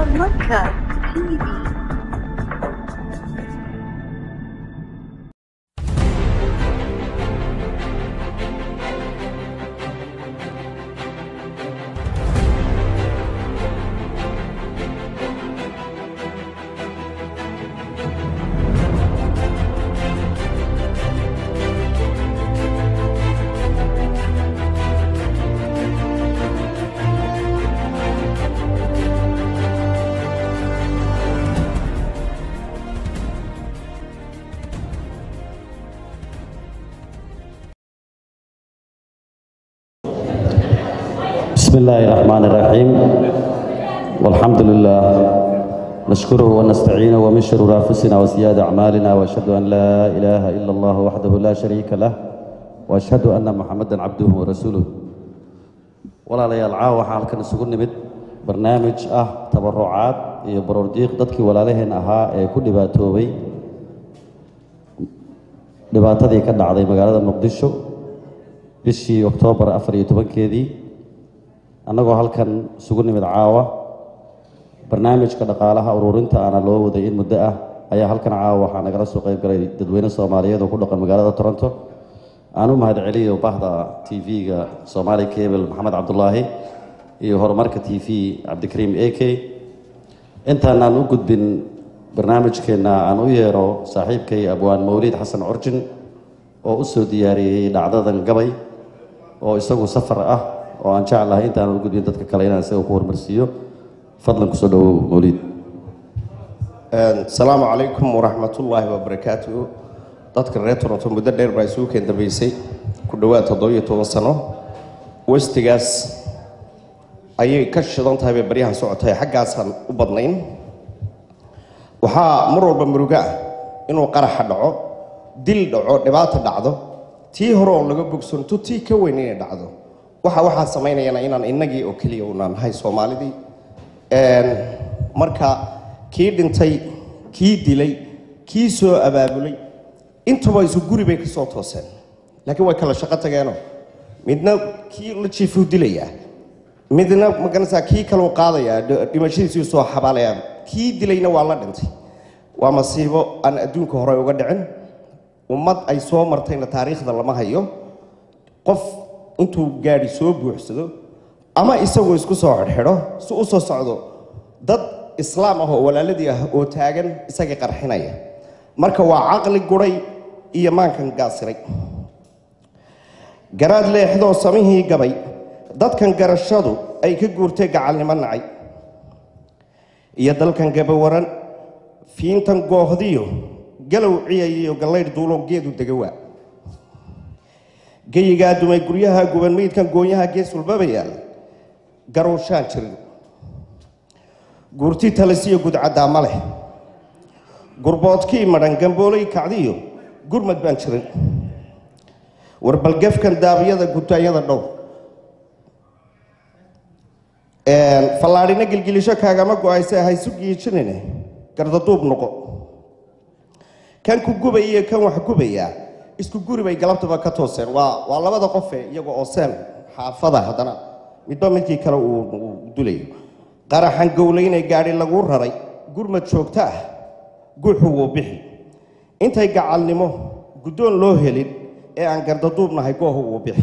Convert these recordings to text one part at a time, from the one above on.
Podcast TV. بسم الله الرحمن الرحيم والحمد لله نشكره ونستعينه ومن شرور انفسنا وسيئات اعمالنا واشهد ان لا اله الا الله وحده لا شريك له واشهد ان محمدا عبده ورسوله walaalayaal caawa waxaa halkan isugu nimid barnaamij ah tabarucaad iyo baroordiiq dadkii walaalaheen ahaa ee ku dhibaatoobay dhibaatadii ka dhacday magaalada muqdisho bishii oktoobar afar iyo tobankeedii annagoo halkan isugu nimid caawa barnaamijka dhaqaalaha ururinta aana loo waday in muddo ah ayaa halkan caawa waxaa nagala soo qayb galay dadweyne soomaaliyeed oo ku dhaqan magaalada toronto aan u mahad celiyo bahda t v-ga soomaali cable maxamed cabdulaahi iyo horumarka t v cabdikariim a k intaan aan u gudbin barnaamijkeenna aan u yeero saaxiibkay abwaan mawliid xasan curjin oo u soo diyaariyey dhacdadan gabay oo isagu safar ah oo aan jeclahay intaan u gudbin dadka kale inaan isaga ku horumarsiiyo fadlan kusoo dhawow mawliid asalaamu calaykum waraxmatullaahi wabarakaatuhu dadka reer toronto muddo dheer baa isugu keen dambeysay ku dhowaad toddobiyo toban sano westigaas ayay ka shidan tahay bay baryahan socotahay xaggaasaan u badnayn waxaa mar walba murugo ah inuu qaraxa dhaco dil dhaco dhibaata dhacdo tii hore oon laga bogsanto tii ka weyn inay dhacdo waxa waxaa samaynayana inaan innagii oo keliya unaan nahay soomaalidii marka kii dhintay kii dilay kii soo abaabulay intuba isu guri bay ka soo tooseen laakiin way kala shaqo tageenoo midna kii la jiifuu dilayaa midna maganaysaa kii kaleu qaadayaa dhimashadiisuu soo xabaalayaa kii dilayna waa la dhintay waa masiibo aan adduunka hore uga dhicin ummad ay soo martayna taariikhda lama hayo qof intuu gaadhi soo buuxsado ama isagoo isku soo xidhxidho si u soo socdo dad islaam ah oo walaaladii ah oo taagan isagii qarxinaya marka waa caqli guray iyo maankan gaasiray garaad leexdoo samihii gabay dadkan garashadu ay ka guurtay gacalnimo nacay iyo dalkan gabawaran fiintan goohdiyo galow ciyayiyo gallaydh duulo geedu degawaa geyigaa dumay guryaha guban meydkan goonyaha gees walbaba yaal garowshaan jirin guurti talisiyo gudcaddaa ma leh gurboodkii madhan gamboolay kacdiyo gurmad baan jirin warbalgafkan daabiyada gutaayada dhow fallaadhina gilgilisho kaagama go-ayse haysu giijinine gardaduub noqo kan ku gubay iyo kan wax gubayaa isku guri bay galabtaba ka tooseen waa waa labada qofe iyaga oo seen xaafada haddana midba midkii kale uu dulayo qaraxan gowlaynay gaadhi lagu raray gurmad joogto ah guuxu wuu bixi intay gacalnimo guddoon loo helin ee aan gardaduubnahay goohu wuu bixi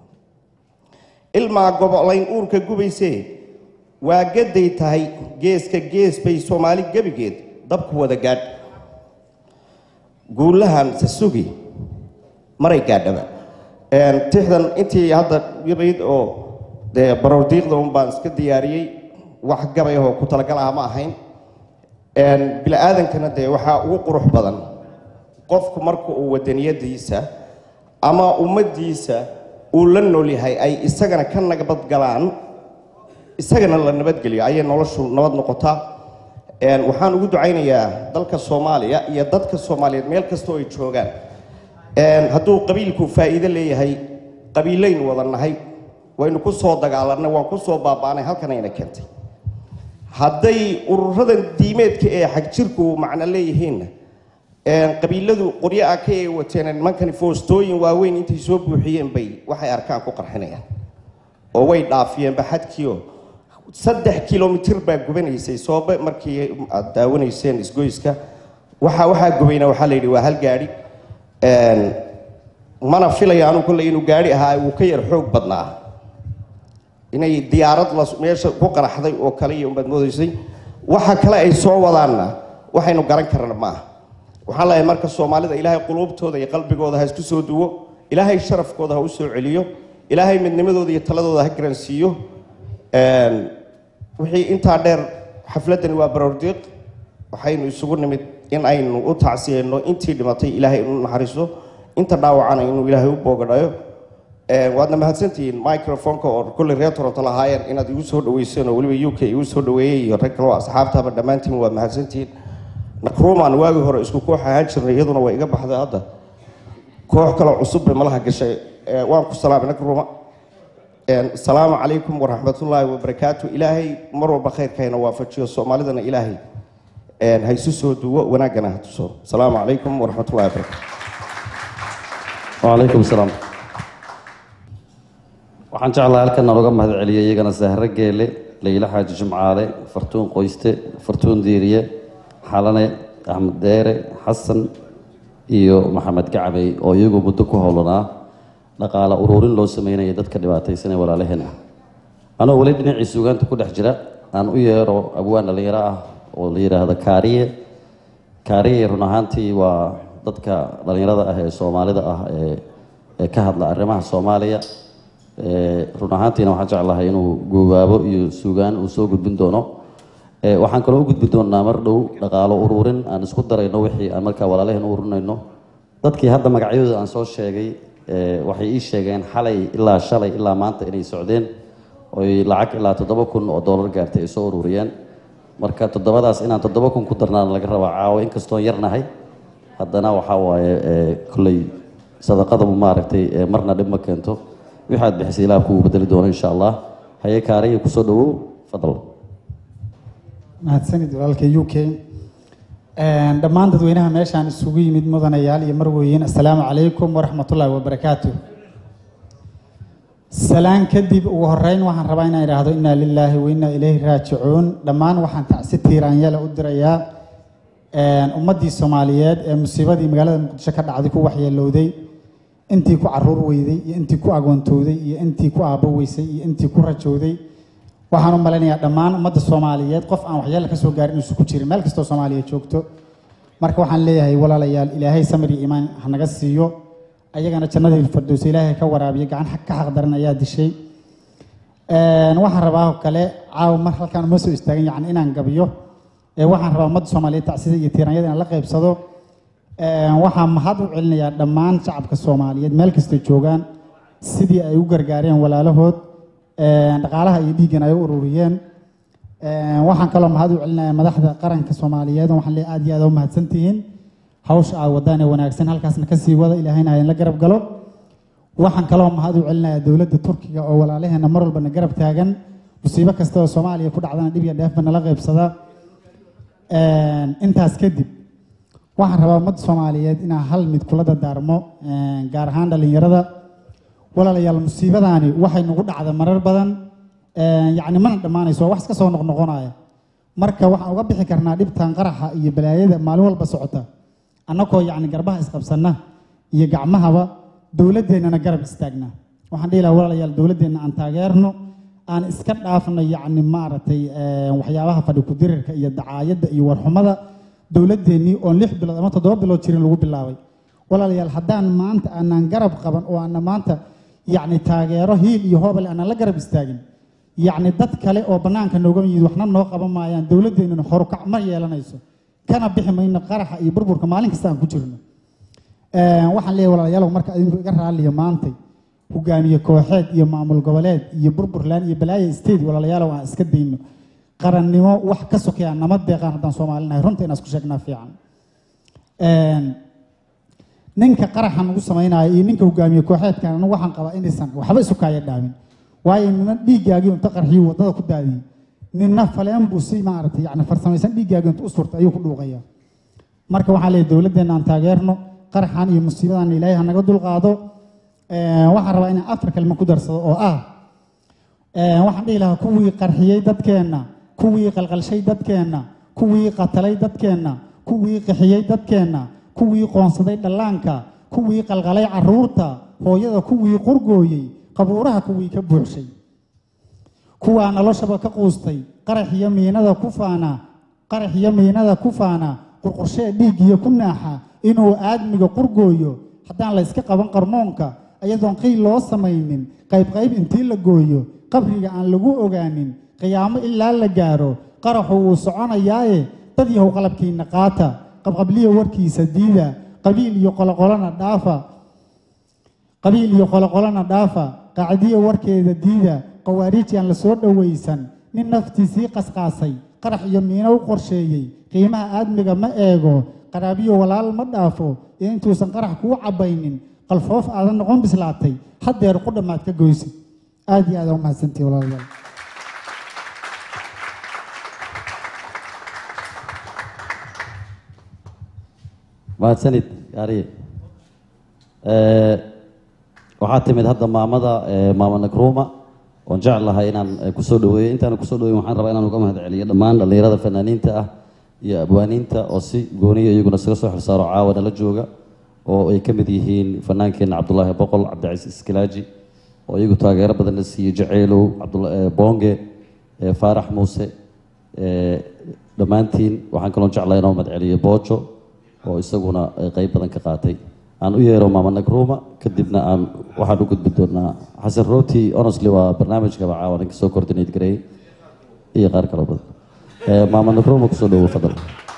ilmaa gobolayn uurka gubaysee waa gaday tahay geeska gees bay soomaali gebigeed dabku wada gaadh guulahan sasugi maray gaadhaba tixdan intii hadda yarayd oo dee baroordiiqda un baan iska diyaariyey wax gabay ahoo ku talagal ah ma ahayn bili-aadankana dee waxaa ugu qurux badan qofku marka uu wadaniyadiisa ama ummaddiisa uu la nool yahay ay isagana ka nabadgalaan isagana la nabadgeliyo ayay noloshu nabad noqotaa waxaan ugu ducaynayaa dalka soomaaliya iyo dadka soomaaliyeed meel kastoo ay joogaan hadduu qabiilku faa'iido leeyahay qabiilaynu wada nahay waynu ku soo dagaalanay waan ku soo baaba'anay halkanayna keentay hadday ururadan diimeedka ee xagjirku macno leeyihiinna qabiiladu qoryo ah ka ee wateen nimankani foostooyin waaweyn intay soo buuxiyeen bay waxay arkaan ku qarxinayaan oo way dhaafiyeenba xadkiio saddex kilomitir baa gubanaysay soobe markii aad daawanayseen isgoyska waxa waxaa gubayna waxaa la yidhi waa hal gaadhi Een, mana filaya anu kolley inuu gaadhi ahaa uu ka yar xoog badnaa inay diyaarad la meesha ku qaraxday oo kale iyo umbaad moodaysay waxa kale ay soo wadaanna waxaynu garan karna ma aha waxaan leeyahay marka soomaalida ilaahay quluubtooda iyo qalbigooda ha isku soo duwo ilaahay sharafkooda ha u soo celiyo ilaahay midnimadooda iyo taladooda ha garansiiyo Een, wixii intaa dheer xafladani waa baroordiiq waxaynu isugu nimid in aynu u tacsiyeyno intii dhimatay ilaahay inuu naxariiso inta dhaawacana inuu ilaahay u boogadhayo Een, waadna mahadsantihiin microfonka oo kolley reer toronto lahaayeen inaad igu soo dhaweyseen oo weliba u k igu soo dhaweeyey iyo rag kaloo asxaabtaba dhammaantiin waa mahadsantihiin nakruumaan waagii hore isku koox ahaan jirnay iyaduna way iga baxday hadda koox kaloo cusub bay malaha gashay Ee, waan ku salaamay nakruuma Een, asalaamu calaykum waraxmatullaahi wabarakaatu ilaahay mar walba khayrkayna waafajiyo soomaalidana ilaahay een, ha isu soo duwo wanaaggana ha tuso asalaamu calaykum waraxmatullahi wabarakaatu وعليكم السلام waxaan jeclahay halkan nooga mahad celiyay iyagana sahre geele leyla xaaji jimcaale fartuun qoyste fartuun diiriye xalane axmed deere xasan iyo maxamed gacbey oo iyagu muddo ku howlanaa dhaqaale ururin loo sameynaya dadka dhibaataysan ee walaalaheen ah anoo weli dhinacii suugaanta ku dhex jira aan u yeero abwaan dhalinyaro ah oo la yidhaahdo kaariye kaariye run ahaantii waa dadka dhalinyarada ah ee soomaalida ah ee ee ka hadla arrimaha soomaaliya Ee, run ahaantiina waxaan jeclahay inuu goobaabo iyo suugaan uu soo gudbin doono Ee, waxaan kaloo u gudbi doonaa mar dhow dhaqaalo ururin aan isku darayno wixii aan markaa walaalaheen u ururinayno dadkii hadda magacyadooda aan soo sheegay ee, waxay ii sheegeen xalay ilaa shalay ilaa maanta inay socdeen oy lacag ilaa toddoba kun oo doolar gaartay ay soo ururiyeen marka toddobadaas inaan toddoba kun ku darnaan laga rabaa caawa inkastoon yarnahay haddana waxaa waaye ee, kolley sadaqadabu maaragtay ee, marna dhib ma keento waxaad bixisay ilaah kugu bedeli doono insha allah haye kaariya kusoo dhawow fadal mahadsanid walaalka u k dhammaan dadweynaha meeshaan isugu yimid mudanayaal iyo marweyn assalaamu calaykum waraxmatullaahi wabarakaatu salaan kadib ugu horeyn waxaan rabaa inaan idhaahdo inaa lilaahi wa inaa ilayhi raajicuun dhammaan waxaan tacsi tiiraanyala u dirayaa ummaddii soomaaliyeed ee musiibadii magaalada muqdisho ka dhacday ku waxyeelowday intii ku caruur weyday iyo intii ku agoontowday iyo intii ku aabbo weysay iyo intii ku rajowday waxaan u malaynayaa dhammaan ummadda soomaaliyeed qof aan waxyeelo ka soo gaarin inuusan ku jirin meel kastoo soomaaliya joogto marka waxaan leeyahay walaalayaal ilaahay samir iyo iimaan ha naga siiyo ayagana jannadii firdowsa ilaahay ka waraabiyo gacan xag- ka xaqdaran ayaa dishay Een, waxaan rabaa oo kale caawa mar halkaan uma soo istaagin yacni inaan gabiyo ee waxaan rabaa ummadda soomaaliyeed tacsida iyo tiiranyada inaan la qaybsado Een, waxaan mahad u celinayaa dhammaan shacabka soomaaliyeed meel kastay joogaan sidii ay u gargaareen walaalahood een, dhaqaalaha iyo dhiiggan ay u ururiyeen Een, waxaan kaloo mahad u celinayaa madaxda qaranka soomaaliyeed oo waxaan leeyahay aad iyo aad u mahadsantihiin hawsha aa wadaan ee wanaagsan halkaasna kasii wada ilaahayna ha idinla garab galo waxaan kaloo mahad u celinayaa dowladda turkiga oo walaalaheena mar walbana garab taagan musiibo kasta oo soomaaliya ku dhacdana dhib iyo dheefba nala qaybsada Een, intaas kadib waxaan rabaa ummadda soomaaliyeed inaan hal mid kula dardaarmo een, gaar ahaan dhallinyarada walaalayaal musiibadaani waxay nagu dhacda marar badan een, yacni mana dhammaanayso waa wax iska soo noqnoqonaya marka waxaan uga bixi karnaa dhibtan qaraxa iyo balaayada maalin walba socota annagoo yacni garbaha isqabsanna iyo gacmahaba dowladdeennana garab istaagna waxaan dhihi lahaa walaalayaal dowladdeenna aan taageerno aan iska dhaafno yacni maaragtay een, waxyaabaha fadhi ku-dirirka iyo dacaayadda iyo warxumada dowladdeennii oon lix bilood ama toddoba bilood jirin lagu bilaabay walaalayaal haddaan maanta aanan garab qaban oo aanan maanta yacni taageero hiil iyo hoobale aanan la garab istaagin yacni dad kale oo bannaanka nooga yimid waxna noo qaban maayaan dowladdeennuna horukac ma yeelanayso kana bixi mayno qaraxa iyo burburka maalin kasta aan ku jirno Een, waxaan leeyahay walaalayaal marka idinku iga raaliyo maantay hogaamiye kooxeed iyo maamul goboleed iyo burburland iyo balaaya state walaalayaal aan iska dayno qarannimo wax ka sokeeya nama deeqaan haddaan soomaalinahay runta inaan isku sheegnaa fiican Een, ninka qaraxan ugu samaynayo iyo ninka hogaamiye kooxeedkan anigu waxaan qabaa inaysan waxba isu kaaya dhaamin waayo nina dhiiggaagii inta qarxiyo waddada ku daadiyey nina faleen buu si maaragtay yani farsamaysan dhiiggaagii inta u surtay ayuu ku dhuuqaya marka waxaan leeyahay dowladdeenna aan taageerno qaraxan iyo musiibadan ilaahay ha naga dulqaado Een, waxaan rabaa inaan afar kalma ku darsado oo ah waxaan dhihi lahaa kuwii qarxiyey dadkeenna kuwii qalqalshay dadkeenna kuwii qatalay dadkeenna kuwii qixiyey dadkeenna kuwii qoonsaday dhallaanka kuwii qalqalay caruurta hooyada kuwii qurgooyey qabuuraha kuwii ka buuxshay kuwaa noloshaba ka quustay qarax iyo miinada ku faana qarax iyo miinada ku faana qurqurshee dhiiggiyo ku naaxa inuu aadmiga qurgooyo haddaan la yska qaban qarmoonka iyadoon qiil loo samaynin qaybqayb intii la gooyo qabriga aan lagu ogaanin qiyaamo ilaa la gaaro qaraxu wuu soconayaaye dad yahow qalabkiinna qaata qabqabliya warkiisa diida qabiil iyo qoloqolona dhaafa qabiil iyo qoloqolona dhaafa qacdiya warkeeda diida qawaariij aan la soo dhowaysan nin naftiisii qasqaasay qarax iyo miino u qorsheeyey qiimaha aadmiga ma eego qaraabiyo walaal ma dhaafo ee intuusan qarax kuu cabbaynin qalfoof aadan noqon bislaatay haddeer ku dhammaad ka goysid aad iyo aada u mahadsantihi walaalayaal mahadsanid yaariye waxaa timid hadda maamada maama nakruma oon jeclahay inaan kusoo dhaweeyo intaan kusoo dhaweyn waxaan rabaa inaan uga mahad celiyo dhammaan dhallinyarada fanaaniinta ah iyo abwaaniinta oo si gooniya iyaguna isaga soo xilsaaro caawa nala jooga oo ay ka mid yihiin fanaankeenna cabdulaahi boqol cabdicasiis iskilaaji oo iyagu taageero badan la siiyey jaceylow bonge faarax muuse dhammaantiin waxaan kaloo jeclahay inoo mahad celiyo boojo oo isaguna qeyb badan ka qaatay aan u yeero maama nagruma kadibna aan waxaan u gudbi doonaa xasan rooti honestly waa barnaamijkaba caawa ninka soo coordinate gareeyey iyo qaar kaloo badan maama nagruma kusoo dhawo fadal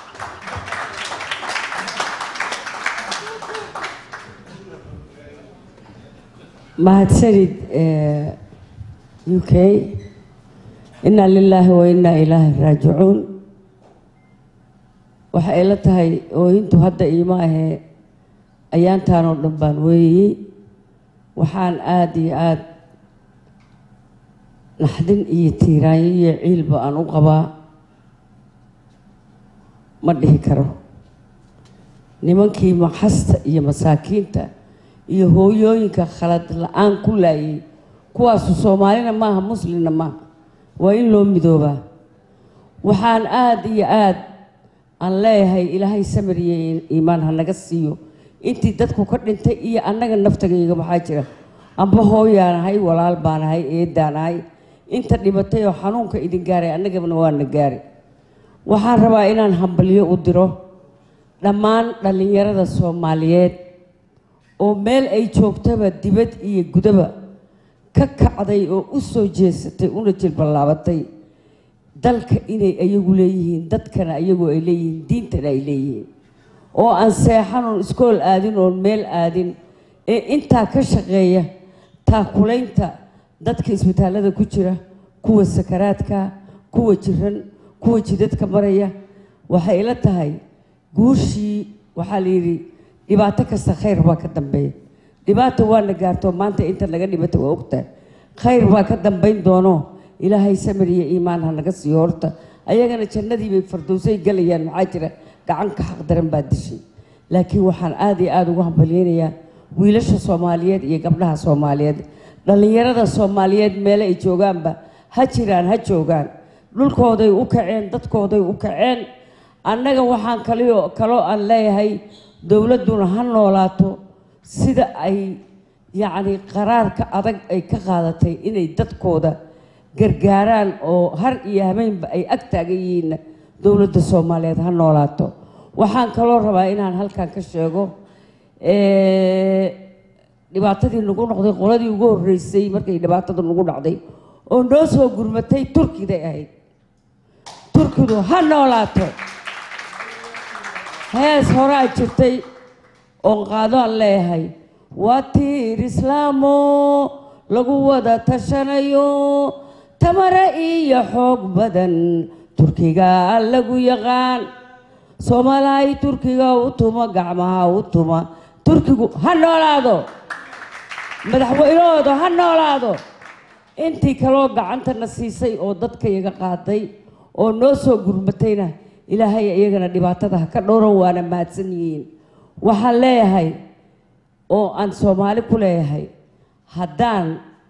mahadsanid u k inaa lilaahi wa inaa ilaahi raajicuun waxa ay la tahay ooyintu hadda iima ahee ayaantaan oo dhan baan weeyey waxaan aada iyo aada naxdin iyo tiiraanyo iyo ciilba aan u qabaa ma dhihi karo nimankii maxasta iyo masaakiinta iyo hooyooyinka khalad la-aan ku laayay kuwaasu soomaalina maaha muslimna maaha waa in loo midoobaa waxaan aada iyo aada aan leeyahay ilaahay samir iyo iimaan ha naga siiyo intii dadku ka dhintay iyo annaga naftagayga maxaa jira amba hooyaan ahay walaal baan ahay eedaan ahay inta dhibatay oo xanuunka idin gaaray annagana waana gaari waxaan rabaa inaan hambalyo u diro dhammaan dhallinyarada soomaaliyeed oo meel ay joogtaba dibad iyo gudaba ka kacday oo u soo jeesatay una jilballaabatay dalka inay ayagu leeyihiin dadkana ayagu ay leeyihiin diintana ay leeyihiin oo aan seexan oon iskool aadin oon meel aadin ee intaa ka shaqeeya taakulaynta dadka isbitaallada ku jira kuwa sakaraadka kuwa jiran kuwa jidadka maraya waxay ila tahay guushii waxaa la yidhi dhibaato kasta khayr baa ka dambeeya dhibaata waana gaarto maanta inta naga dhibata waa ogtahay khayr baa ka dambayn doono ilaahay samir iyo iimaan ha naga siiyo horta ayagana jannadii bay fardowsay galayaan maxaa jira gacanka xaq daran baa dishay laakiin waxaan aada iyo aada ugu hambalyeynayaa wiilasha soomaaliyeed iyo gabdhaha soomaaliyeed dhallinyarada soomaaliyeed meele ay joogaanba ha jiraan ha joogaan dhulkooday u kaceen dadkooday u kaceen annaga waxaan kalio kaloo aan leeyahay dowladduna ha noolaato sida ay yacni qaraarka adag ay ka qaadatay inay dadkooda gargaaraan oo har iyo habeenba ay ag taagan yihiinna dowladda soomaaliyeed ha noolaato waxaan kaloo rabaa inaan halkan ka sheego dhibaatadii nagu noqday qoladii ugu horreysay markay dhibaatada nagu dhacday oo noo soo gurmatay turkiday ahayd turkidu ha noolaato hees horaa jirtay oon qaado aan leeyahay waa tiir islaamo lagu wada tashanayo tamare iyo xoog badan turkiga lagu yaqaan soomaalahay turkiga u tuma gacmaha u tuma turkigu ha noolaado madaxweynahooda ha noolaado intii kaloo gacantana siisay oo dadka iyaga qaaday oo noo soo gurmatayna ilaahay iyagana dhibaatada ha ka dhowran waana mahadsan yihiin waxaan leeyahay oo aan soomaali ku leeyahay haddaan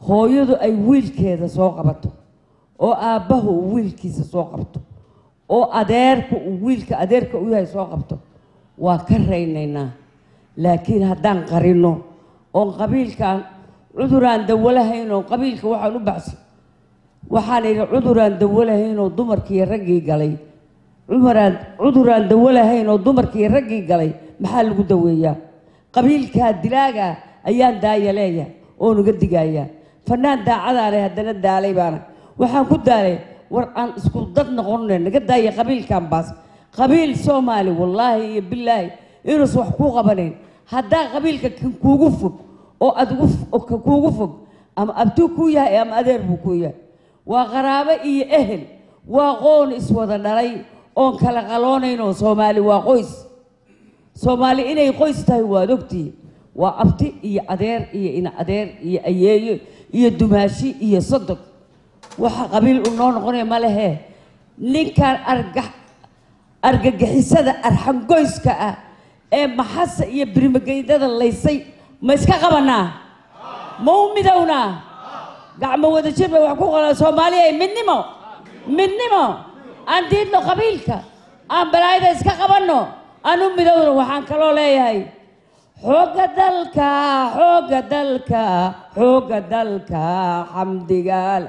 hooyadu ay wiilkeeda soo qabato oo aabbahu uu wiilkiisa soo qabto oo adeerku uu wiilka adeerka u yahay soo qabto waa ka raynaynaa laakiin haddaan qarino oon qabiilkaan cuduraan dawolahayn oo qabiilka waxaan u baxso waxaan idhi cuduraan dawolahayn oo dumarkii raggii galay cumaraan cuduraan dawolahayn oo dumarkii raggii galay maxaa lagu daweeyaa qabiilkaa dilaaga ayaan daaya leeya oon uga digayaa fanaan daacadaane haddana daalay baana waxaan ku daalay war aan isku dad noqonne naga daaya qabiilkan baas qabiil soomaali wallaahi iyo bilaahi inuusan wax kuu qabanayn haddaa qabiilka kan kuugu fog oo adigu ka kuugu fog ama abtuu kuu yahay ama adeer buu kuu yahay waa qaraabo iyo ehel waa qoon iswada dhalay oon kala qaloonayn oo soomaali waa qoys soomaali inay qoys tahay waad ogtihiin waa abti iyo adeer iyo ina adeer iyo ayeeyo iyo dumaashi iyo sodog waxa qabiil u noo noqonaya ma lehe ninkan argax argagixisada arxangoyska ah ee maxasa iyo birimageydada laysay ma iska qabanaa ma u midownaa gacmo wada jir bay wax ku qolaan soomaaliya midnimo midnimo aan diidno qabiilka aan balaayada iska qabanno aan u midowno waxaan kaloo leeyahay xoogga dalka xoogga dalka xoogga dalka xamdigaal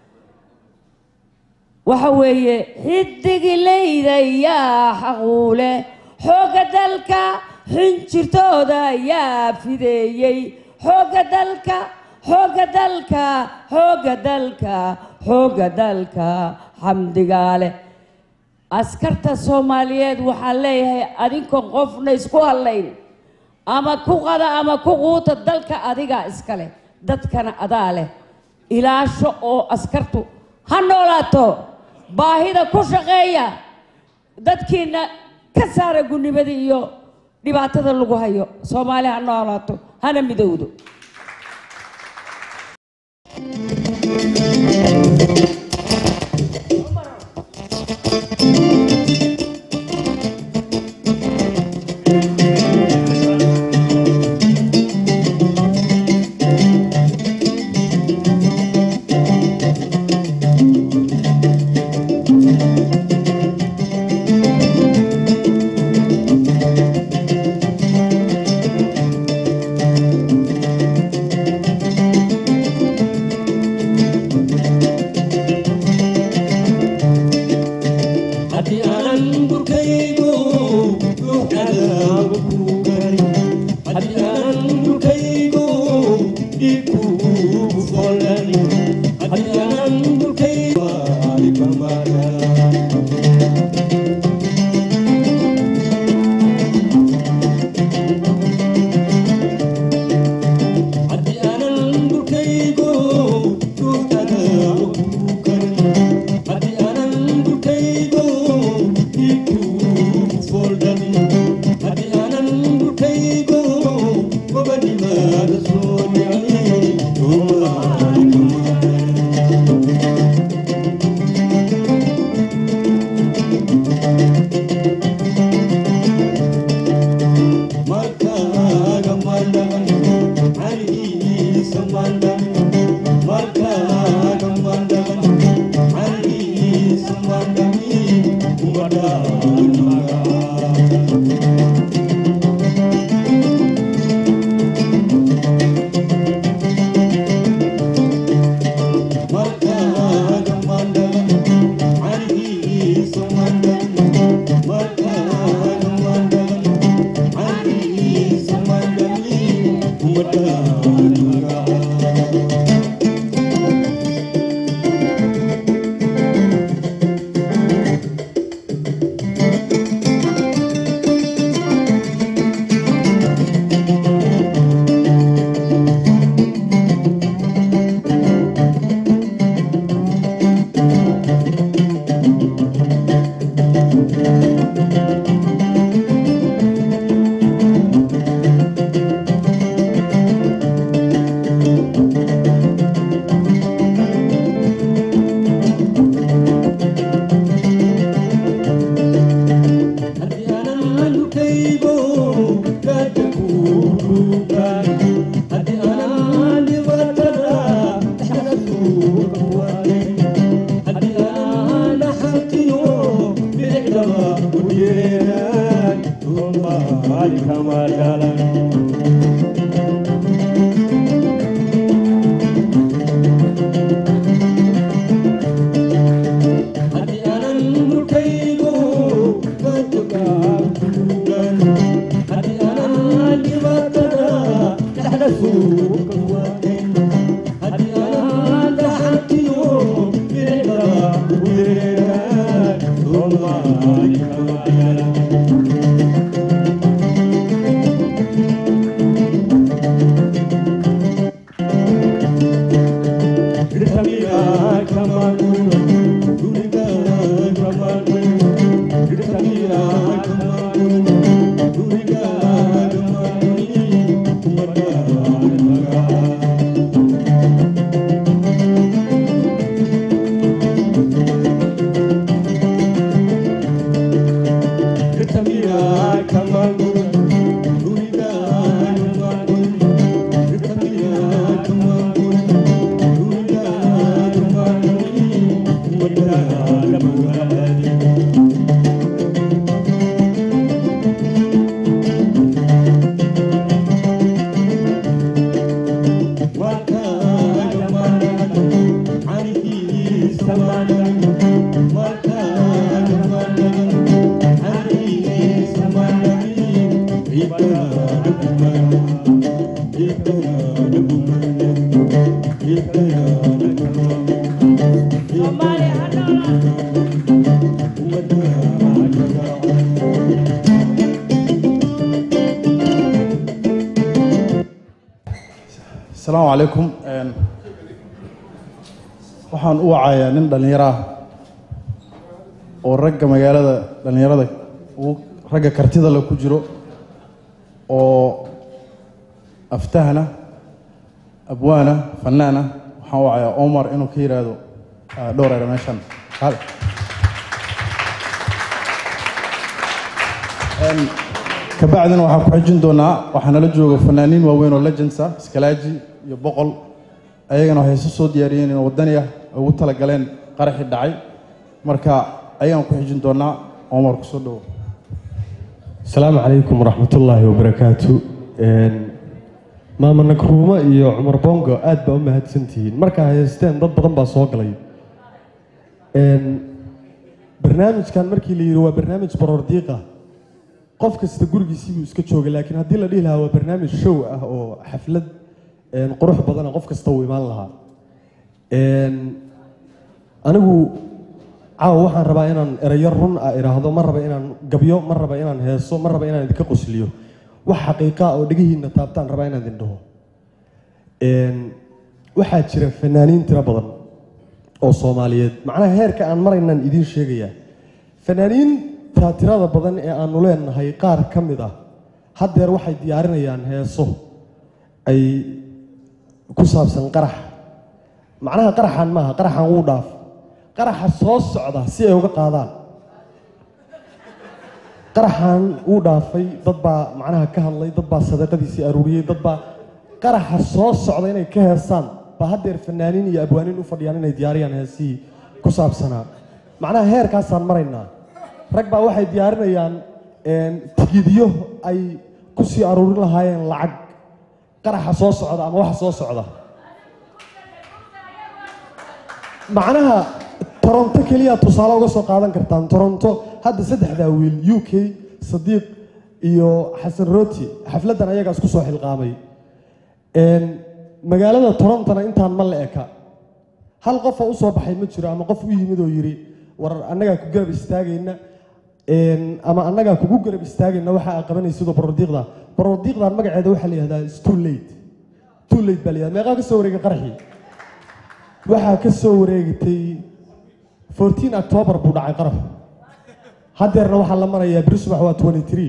waxa weeye xidigilayda yaa xaquule xoogga dalka xinjirtooda yaa fideeyey xoogga dalka xoogga dalka xoogga dalka xoogga dalka xamdigaale askarta soomaaliyeed waxaan leeyahay adinkoon qofna isku hadlayn ama ku qada ama ku quuta dalka adigaa iska leh dadkana adaa leh ilaasho oo askartu ha noolaato baahida ku shaqeeya dadkiina ka saara gunnimada iyo dhibaatada lagu hayo soomaali ha noolaato hana midowdo asalaamu calaykum Een, waxaan u wacayaa nin dhallinyaro ah oo ragga magaalada dhallinyarada ugu ragga kartida le ku jiro oo aftahana abwaana fanaana waxaan u wacayaa omar inuu ka yidhaahdo ah, dhowr ere meeshan Hal. Een, kabacdina waxaan ku xijin doonaa waxaa nala jooga fanaaniin waaweyn oo legends ah iskalaaji iyo boqol ayagana waxay isu soo diyaariyeen in wadani ah ay ugu talagaleen qaraxii dhacay marka ayagaan ku xijin doonaa omar kusoo dhowo asalaamu calaykum waraxmatullaahi wabarakaatu Een, maama nakruuma iyo cumar bongo aad baa u mahadsantihiin markaa haysteen dad badan baa soo galay Een, barnaamijkan markii la yidhi waa barnaamij baroordiiqa qof kasta gurigiisii buu iska joogay laakiin haddii la dhihi lahaa waa barnaamij show ah oo xaflad een, qurux badana qof kasta uu imaan lahaa Een, anigu caawa waxaan rabaa inaan erayo run ah idhaahdo ma raba inaan gabyo ma raba inaan heeso ma raba inaan idinka qosliyo wax xaqiiqa oo dhegihiina taabtaan rabaa inaan idin dhaho Een, waxaa jira fanaaniin tiro badan oo soomaaliyeed macnaha heerka aan maraynaan idiin sheegayaa fanaaniinta tirada badan ee aanu leenahay qaar ka mid ah haddeer waxay diyaarinayaan heeso ay ku saabsan qarax macnaha qaraxan maaha qaraxan wuu dhaaf qaraxa soo socda si ay uga qaadaan qaraxan wuu dhaafay dad baa macnaha ka hadlay dad baa sadaqadiisii aruuriyey dad baa qaraxa soo socda inay ka heesaan baa haddeer fanaaniin iyo abwaaniin u fadhiyaan inay diyaariyaan heesihii ku saabsanaa macnaha heerkaasaan maraynaa rag baa waxay diyaarinayaan een, tigidyo ay ku sii aruurin lahaayeen lacag qaraxa soo socda ama waxa soo socda macnaha toronto keliya tusaale uga soo qaadan kartaan toronto hadda saddexdaa wiil u k sadiiq iyo xasan roti xafladdan ayagaa isku soo xilqaamay Een, magaalada torontona intaan ma la eka hal qof oo usoo baxay ma jiro ama qof u yimid oo yidhi war annagaa ku garab istaagayna Een, ama annagaa kugu garab istaagayna waxa aa qabanaysidoo barordiiqda barordiiqdan magaceeda waxaa la yihahdaa is too late too late baa la yihahdaa meeqaa ka soo wareegay qaraxii waxaa ka soo wareegtay 14 october buu dhacay qaraxu haddeerna waxaa la marayaa beri subax waa 23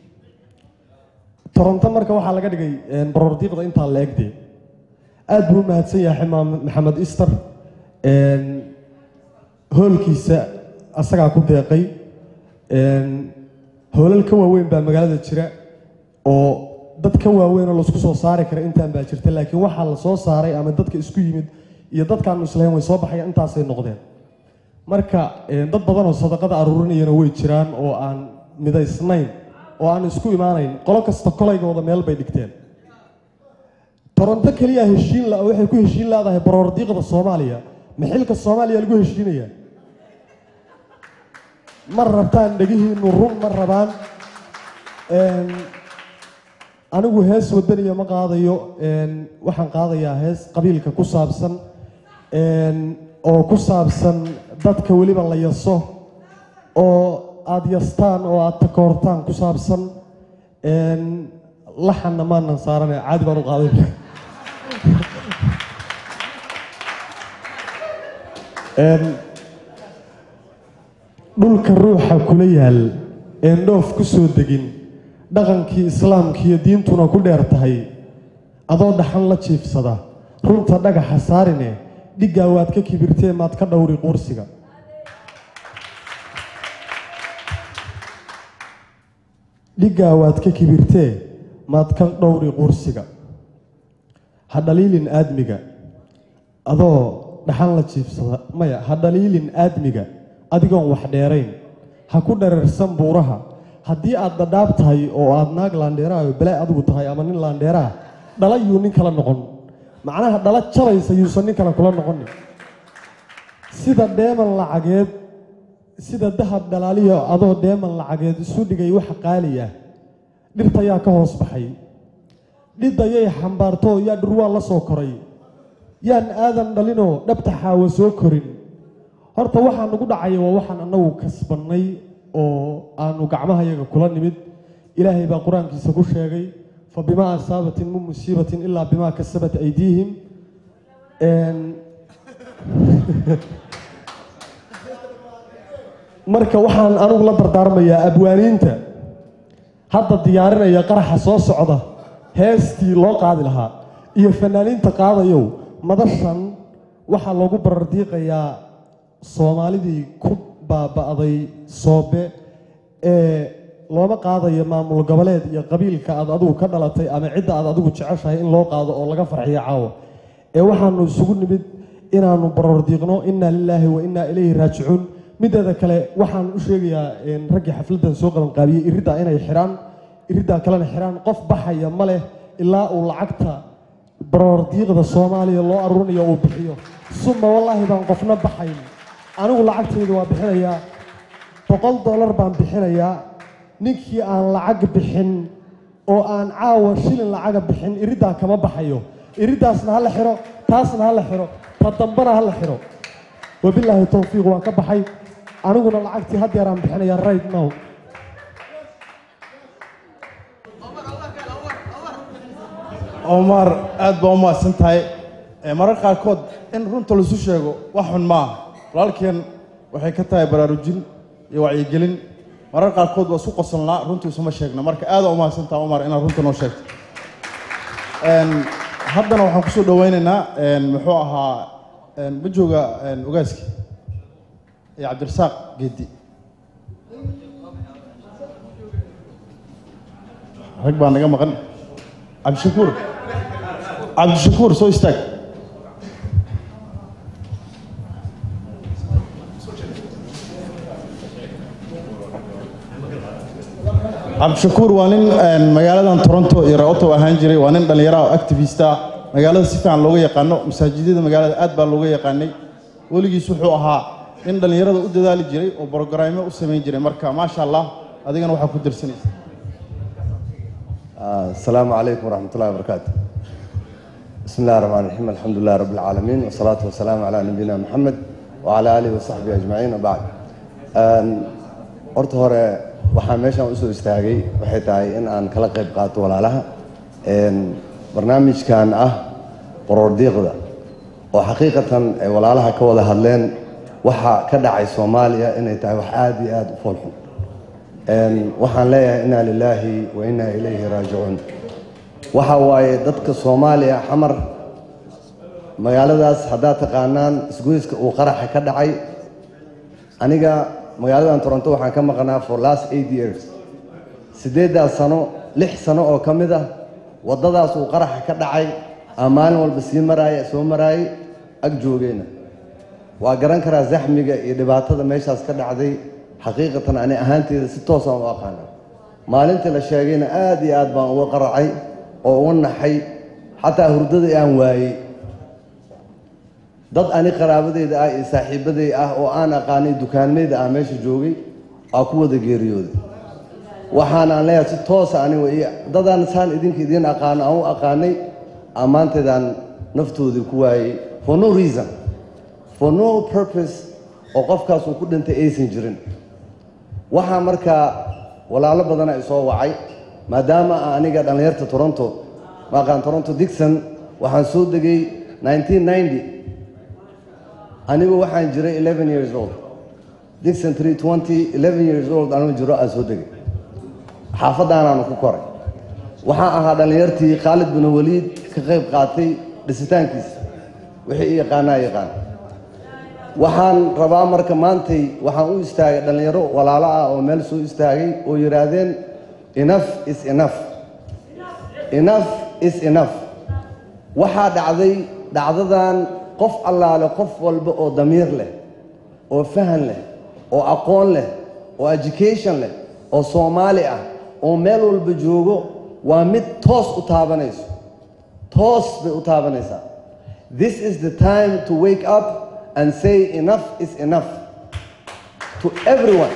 toronto marka waxaa laga dhigay een, barordiiqda intaa la egdee aad buu u mahadsan yahay ximaam maxamed ister Een, hoolkiisa asagaa ku deeqay Een, hoolal ka waaweyn baa magaalada jira oo dad ka waaweyn oo laisku soo saari kara intaan baa jirta laakiin waxaa la soo saaray ama dadka isku yimid iyo dadkaanu islahayn way soo baxayaan intaasay noqdeen marka een, dad badan oo sadaqada aruurinayana way jiraan oo aan midaysnayn oo aan isku imaanayn qolo kasta kolaygooda meel bay dhigteen toronto keliya heshiin la waxay ku heshiin leedahay baroordiiqda soomaaliya maxilka soomaaliya lagu heshiinaya ma rabtaan dhegihiinu run ma rabaan Een, anigu hees wadaniya ma qaadayo Een, waxaan qaadayaa hees qabiilka ku saabsan Een, oo ku saabsan dadka weliba la yaso oo aada yastaan oo aada takoortaan ku saabsan Een, laxanna maanan saarane caadi baan u qaaday Een, dhulka ruuxa kula yaal een dhoof ku soo degin dhaqankii islaamkiiyo diintuna ku dheer tahay adoo dhaxan la jiifsada runta dhagaxa saarine dhiggaa waad ka kibirtee maad ka dhowri quursiga dhiggaa waad ka kibirtee maad ka dhowri quursiga ha dhaliilin aadmiga adoo dhaxan la jiifsada maya ha dhaliilin aadmiga adigoon wax dheerayn ha ku dherarsan buuraha haddii aad dhadhaab tahay oo aad naag laandheeraha oo balaa adigu tahay ama nin laandheeraha dhala yuu nin kala noqon macnaha dhala jabaysa yuusan nin kale kula noqonin sida dheeman lacageed sida dahab dhalaaliyo adoo dheeman lacageed isu dhigay waxa qaaliya dhirta yaa ka hoos baxay dhidayay xambaarto yaa dhurwaa la soo koray yaan aadan dhalinoo dhabta xaawo soo korin horta waxaa nagu dhacaya waa waxaan annagu kasbannay oo aanu gacmahayaga kula nimid ilaahay baa qur-aankiisa ku sheegay fa bimaa asaabatin min musiibatin ilaa bimaa kasabat aydiihim marka waxaan anugu la dardaarmayaa abwaaniinta hadda diyaarinaya qaraxa soo socda heestii loo qaadi lahaa iyo fanaaniinta qaadayow madashan waxaa loogu barardiiqayaa soomaalidii ku baaba'day soobe ee looma qaadayo maamul goboleed iyo qabiilka aad adigu ka dhalatay ama cidda aad adigu jeceshahay in loo qaado oo laga farxiyo caawa ee waxaanu isugu nimid inaanu barardiiqno inna lilaahi wa innaa ilayhi raajicuun mideeda kale waxaan u sheegayaa raggii xafladdan soo qabanqaabiyey iriddaa inay xidhaan iriddaa kalena xidhaan qof baxaya ma leh ilaa uu lacagta barardiiqda soomaaliya loo aruurinayo uu bixiyo suma wallaahi baan qofna baxayn anigu lacagtayda waa bixinayaa boqol dollar baan bixinayaa ninkii aan lacag bixin oo aan caawa shilin lacaga bixin iriddaa kama baxayo iriddaasna ha la xiro taasna ha la xiro ta dambana ha la xiro wabilaahi towfiiq waan ka baxay aniguna lacagtii haddeer aan bixinayaa right now omar aad baa u mahadsan tahay marar qaarkood in runta laisu sheego wax xun maaha walaalkeen waxay ka tahay baraarujin iyo wacyigelin marar qaarkood waa isku qosolnaa runtii isuma sheegna marka aada u mahadsan tahay omar inaad runta noo sheegto haddana waxaan kusoo dhaweynaynaa muxuu ahaa ma jooga ogaaski iyo cabdirasaaq geedi rag baa naga maqan cabdishakuur cabdishakuur soo istaag cabdishakuur waa nin magaaladan toronto iyo raoto ahaan jiray waa nin dhallinyara oo activista magaalada si fiican looga yaqaano masaajidyada magaalada aad baa looga yaqaanay weligiis wuxuu ahaa nin dhallinyarada u dadaali jiray oo brogaraamyo u samayn jiray marka maasha allah adigana waxaa ku darsanaysa السلام عليكم ورحمة الله وبركاته بسم الله الرحمن الرحيم الحمد لله رب العالمين والصلاة والسلام على نبينا محمد وعلى آله وصحبه أجمعين وبعد horta hore waxaa meeshaan usoo istaagay waxay tahay in aan kala qayb qaato walaalaha barnaamijkan ah qorordiiqda oo xaqiiqatan ay walaalaha ka wada hadleen waxa ka dhacay soomaaliya inay tahay wax aada iyo aada u foolxun waxaan leeyahay inaa lilaahi wa inaa ilayhi raajicuun waxa waaye dadka soomaaliya xamar magaaladaas haddaad taqaanaan isgoyska uu qaraxa ka dhacay aniga magaaladan toronto waxaan ka maqnaa for last eight years siddeeddaas sano lix sano oo ka mid ah waddadaas uu qaraxa ka dhacay aan maalin walba sii maraaya soo maraayay ag joogeyna waa garan karaa zaxmiga iyo dhibaatada meeshaas ka dhacday xaqiiqatan ani ahaanteeda si toosaan u aqaana maalintii la sheegayna aad iyo aad baan uga qaracay oo uga naxay xataa hurdadii aan waayey dad ani qaraabadeyda ah iyo saaxiibaday ah oo aan aqaanay dukaanmayda ah meesha joogay aa ku wada geeriyooday waxaan aan leeyahay si toosa aniga iyo dadaan saan idinka idiin aqaano aan u aqaanay ammaanteedaan naftoodii ku waayey for no reason for no purpose oo qofkaas uu ku dhintay aysan jirin waxaa markaa walaalo badana isoo wacay maadaama aniga dhallinyarta toronto maaqaan toronto dixon waxaan soo degay 1990 anigu waxaan jiray 11 years old dixon 320 11 years old anuu jiro aan soo degay xaafadaanaanu ku koray waxaan ahaa dhallinyartii khaalid bin waliid ka qayb qaatay dhisitaankiisa wixii i yaqaanaa yaqaan waxaan rabaa marka maantay waxaan u istaagay dhallinyaro walaalo ah oo meel soo istaagay oo yidhaahdeen enough is enough enough is enough waxaa dhacday dhacdadan qof allaale qof walba oo damiir leh oo fahan leh oo aqoon leh oo education leh oo soomaali ah oo meel walba joogo waa mid toos u taabanayso toos bay u taabanaysaa this is the time to wake up and say enough is enough to everyone.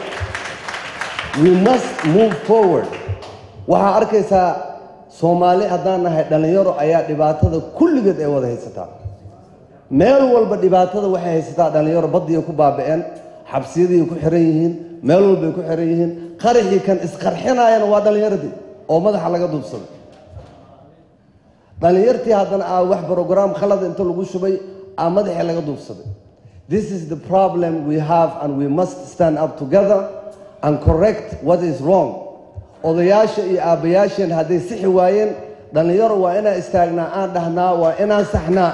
We must move forward. waxaa arkaysaa soomaali haddaan nahay dhallinyaro ayaa dhibaatada kulligeed ay wada haysataa meel walba dhibaatada waxay haysataa dhallinyaro baddiiay ku baaba'een xabsiyadiiay ku xiran yihiin meel walbay ku xiran yihiin qaraxii kan isqarxinaayana waa dhallinyaradii oo madaxa laga duubsaday dhallinyartii haddana aa wax brograam khalada inta lagu shubay aa madaxii laga duubsaday this is the problem we have and we must stand up together and correct what is wrong odayaasha iyo aabbayaasheen hadday sixi waayeen dhallinyaro waa inaan istaagnaa aan dhahnaa waa inaan saxnaa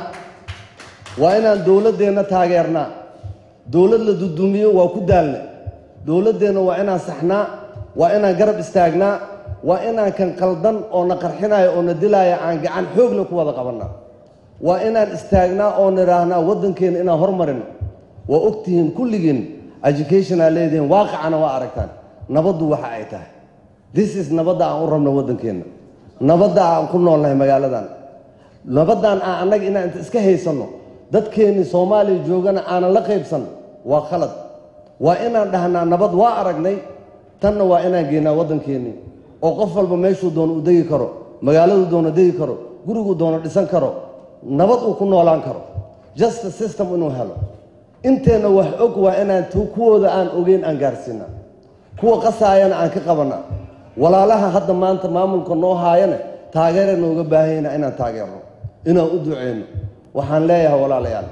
waa inaan dowladdeenna taageernaa dowlad la dudumiyo waa ku daalna dowladdeenna waa inaan saxnaa waa inaan garab istaagnaa waa inaan kan qaldan oo na qarxinaya oo na dilaya aan gacan xoogle ku wada qabannaa waa inaan istaagnaa oo nidhaahnaa waddankeenna inaan hormarino waa ogtihiin kulligiin education aa leedihiin waaqicana waa aragtaan nabaddu waxa ay tahay this is nabadda aan u rabno waddankeenna nabadda aan ku noolnahay magaaladan nabaddan aan annaga inaan inta iska haysanno dadkeennii soomaaliya joogana aanan la qaybsan waa khalad waa inaan dhahnaa nabad waa aragnay tanna waa inaan geynaa waddankeennii oo qof walba meeshuu doono uu degi karo magaaladuu doono degi karo guriguu doono dhisan karo nabad uu ku noolaan karo justice system inuu helo inteenna wax og waa inaan kuwooda aan ogeyn aan gaarsiinaa kuwa qasaayana aan ka qabanaa walaalaha hadda maanta maamulka noo haayana taageera nooga baahanyna inaan taageerno inaan u duceyno waxaan leeyahay walaalayaal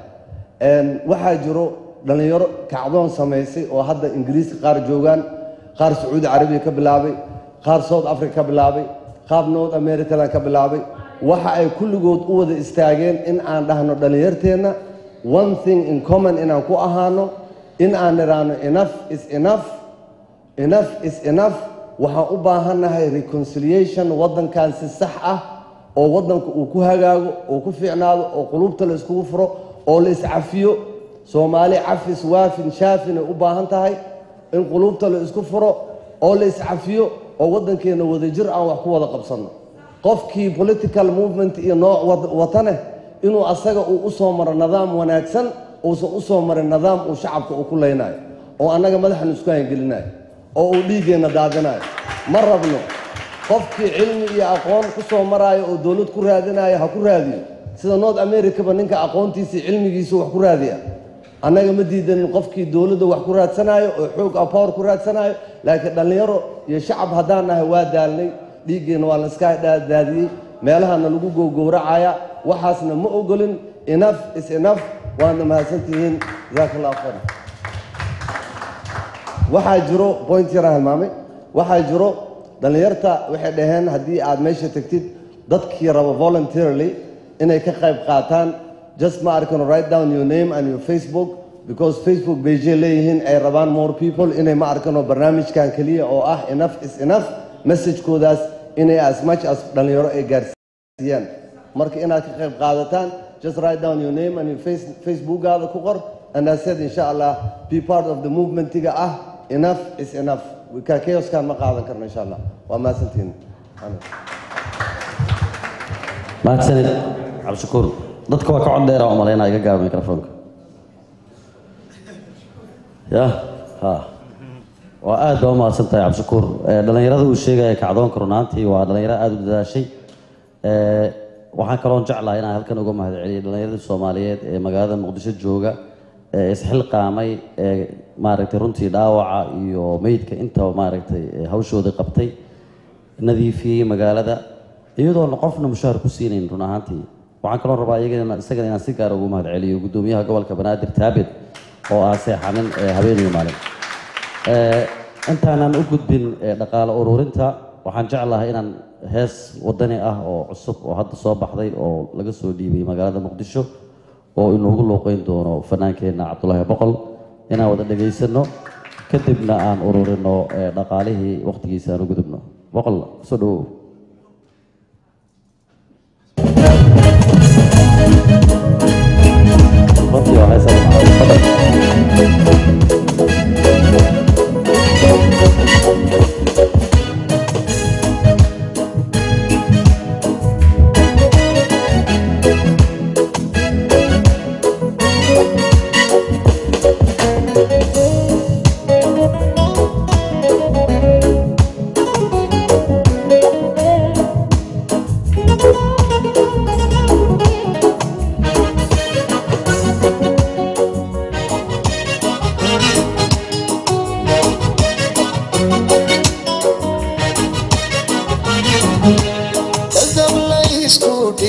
waxaa jiro dhallinyaro kacdoon samaysay oo hadda ingiriiska qaar joogaan qaar sacuudi carabiya ka bilaabay qaar south africa ka bilaabay qaar north americadan ka bilaabay waxa ay kulligood u wada istaageen in aan dhahno dhallinyarteenna one thing in common inaan ku ahaano in aan nidhaahno enough is enough enough is enough waxaan u baahannahay reconciliation waddankan si sax ah oo waddanka uu ku hagaago oo ku fiicnaado oo qulubta la iskugu furo oo la iscafiyo soomaali cafis waafin shaafin ay u baahan tahay in qulubta la isku furo oo la iscafiyo oo waddankeenna wadajir aan wax ku wada qabsanno qofkii political movement iyo nooc watane inuu asaga uu u soo maro nidaam wanaagsan uusan u soo marin nidaam uu shacabka uu ku leynayo oo annaga madaxanu isku hangelinayo oo uu dhiiggeenna daadinayo ma rabno qofkii cilmi iyo aqoon ku soo maraayo oo dowlad ku raadinayo ha ku raadiyo sida north americaba ninka aqoontiisii cilmigiisu wax ku raadiya annaga ma diidanin qofkii dowladda wax ku raadsanayo oo xoog a power ku raadsanayo laakiin dhallinyaro iyo shacab haddaan nahay waa daalnay dhiiggeenna waa la iska daadiyey meelahana lagu gowgowracaya waxaasna ma ogolin enough is enough waadna mahadsantihiin jazaaka allahu khayr waxaa jiro point yaraan hilmaamay waxaa jiro dhallinyarta waxay dhaheen haddii aad meesha tegtid dadkii raba voluntarily inay ka qayb qaataan just ma arkano write down your name and your facebook because facebook beijay leeyihiin ay rabaan more people inay ma arkano barnaamijkan keliya oo ah enough is enough messagekoodaas inay as much as dhallinyaro ay gaarsiiyaan marka inaad ka qayb qaadataan just write down your name and your face, facebookaada ku qor and I said insha allah be part of the movementiga ah enough is enough ka chaoskan ma qaadan karno insha allah waa mahadsantihiin mahadsanid cabdishakuur dadka waa ka cod dheera oo malaynaa iga gaaba microfoonka ya ha waa aad baa u mahadsan tahay cabdishakuur dhallinyarada uu sheegaya kacdoonka runaantii waa dhallinyaro aada u dadaashay waxaan kaloon jeclahay inaan halkan uga mahadceliyo dhallinyaradii soomaaliyeed ee magaalada muqdisho jooga ee isxilqaamay ee maaragtay runtii dhaawaca iyo meydka intaba maaragtay hawshooda qabtay nadiifiyey magaalada iyadoona qofna mushaahar ku siinayn run ahaantii waxaan kaloo rabaa iyagana isagana inaan si gaara ugu mahadceliyo guddoomiyaha gobolka banaadir taabit oo ah seexanin habeeniyo maalin intaanan u gudbin dhaqaale ururinta waxaan jeclahay inaan hees wadani ah oo cusub oo hadda soo baxday oo laga soo dhiibay magaalada muqdisho oo inoogu luuqeyn doono fanaankeenna cabdulaahi boqol inaan wada dhegaysano kadibna aan ururino dhaqaalihii waqtigiisa aan u gudubno boqol soo dhawow runtii waa hees aad u macaan. Fadlan.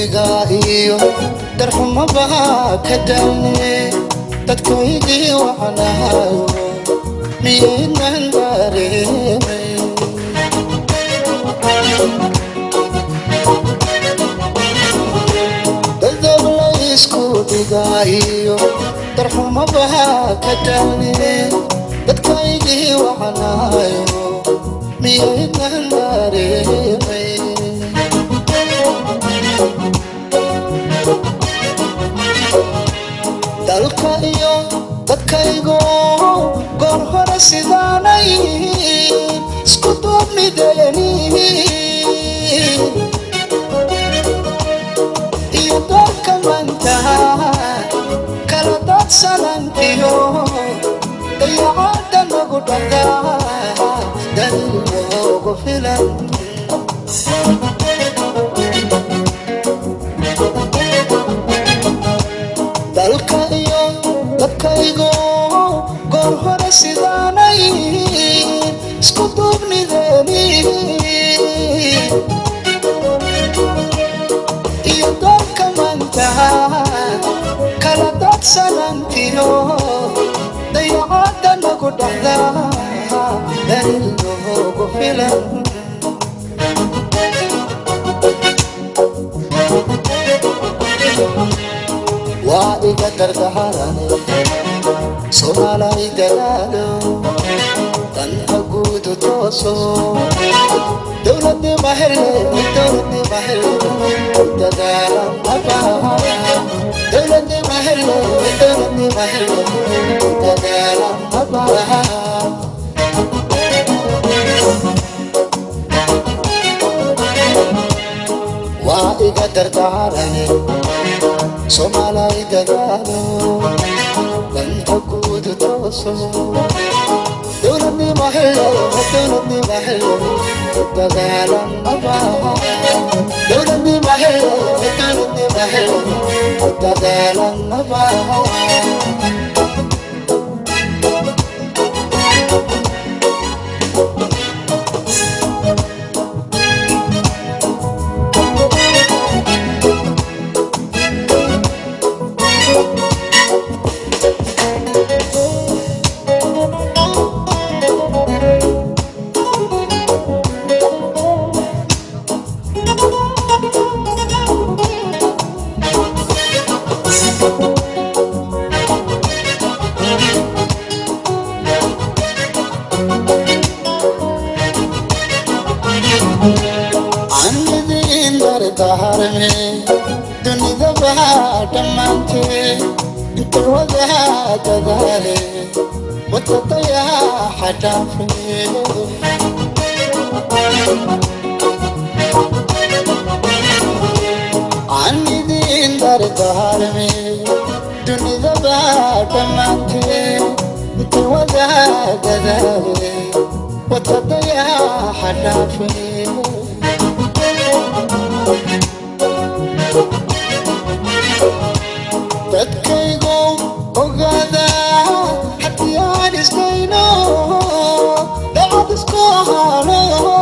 dhigaa iyo darxumabaa ka daalne dadkaygii wacnaayo miyaynan dareemay dadab la isku dhigaa iyo darxumabaa ka daalne dadkaygii wacnaayo miyaynan dareemay dalka iyo dadkaygu goor hore sidaanay isku duubnideeni iyo dalka manta kala dadsanantiyo dayacada nagu dhagaa daliloogu filan dalka iyo dadkaygu goor hore sidaanay isku duubnideeni iyo dalka manta kala dadsanantiyo dayacada nagu dhacdaa dalil noogu filan waa iga dardaharane soomaalay dadaalo danta guudu tooso dowladnima hele dowladnima hele dadaalan abaa dowladnima hele dowladnima hele dadaalan abaa waa iga dardaarane soomaalay dadaalo danta guudu tooso dowladnima hele dowladnima hele dadaalan abaa dowladnima hele dowladnima hele dadaalan abaa dardaarme dunida baa dhammaantee inta wadaa dadaale wadadayaa xadhaafe aan idin dardaarme dunida baa dhammaantee inta wadaa dadaale wadadayaa xadhaafe dadkaygu ogaada haddii aan isdayno dacad isku ahaano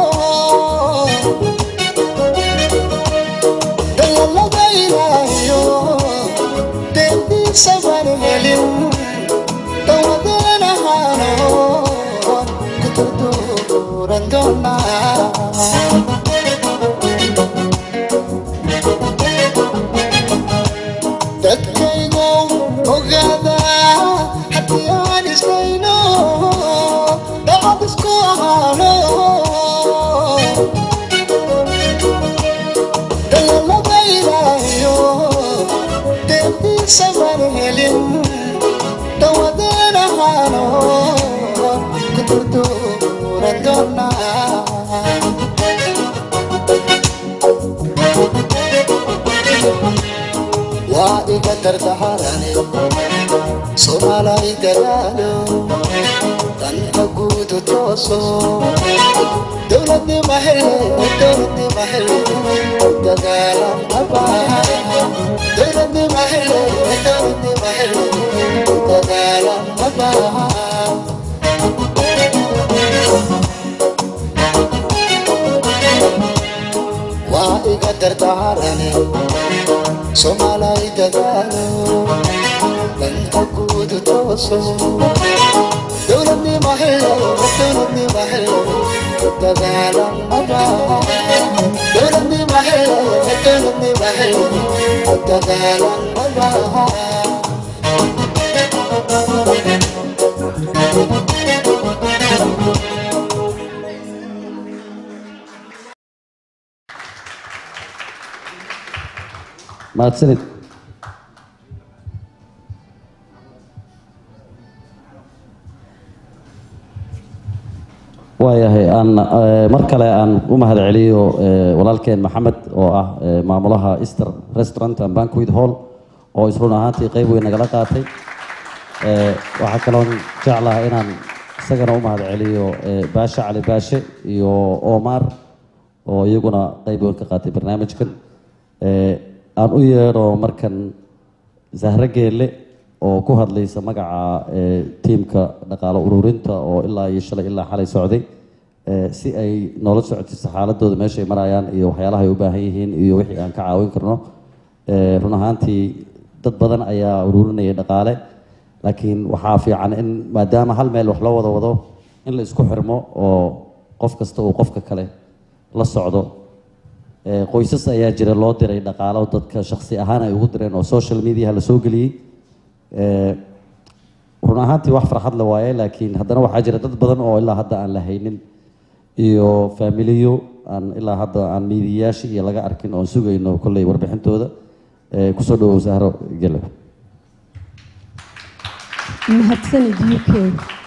dayalada ilaahiyo deeqdiisa baan helin dawadeen ahaano ku durduuran doonaa dadkaygu ogaada haddii aan isdayno dacad isku ahaano dayalada ilaahiyo deeqdiisa baan helin dawadeen ahaano ku durduuran doonaa waa iga dardaharane soomaalay dadaalo danta guudu tooso dowladnima hele dowladnima hele dadaalan abaa dowladnima hele dowladnima hele dadaalan abaa waa iga dardaarane soomaalay dadaalo danta guud tooso dowladnimo helo dowladnimo helo dadaalan mabaa dowladnimo helo dowladnimo helo dadaalan mabaa mahadsanid waayahay aan eh, mar kale aan u mahad celiyo eh, walaalkeen maxamed oo ah eh, maamulaha easter restaurant and banquet hall oo isrun ahaantii qeyb weyn nagala qaatay Eh, waxaa kaloon jeclaha inaan isagana u mahad celiyo eh, baashe cali baashe iyo omar oo iyaguna qeyb weyn ka qaatay barnaamijkan Eh, aan u yeedho markan zahre geelle oo ku hadlaysa magaca eh, tiimka dhaqaalo ururinta oo ilaa iyo shalay ilaa xalay socday eh, si ay noola socotiso xaaladooda meeshay marayaan iyo waxyaalaha ay u baahan yihiin iyo wixii aan ka caawin karno Eh, run ahaantii dad badan ayaa ururinayay dhaqaale laakiin waxaa fiican in maadaama hal meel wax loo wada wado in la isku xirmo oo qof kasta uu qofka kale la socdo Eh, qoysas ayaa jira loo diray dhaqaalo dadka shakhsi ahaan ay ugu direen oo social mediaha la soo geliyey Eh, run ahaantii wax farxad la waaye laakiin haddana waxaa jira dad badan oo ilaa hadda aan la haynin iyo faamiliyo aan ilaa hadda aan miidiyayaashii iyo laga arkin oon sugayno kolley warbixintooda Eh, kusoo dhawow sahro gele mahadsanid u k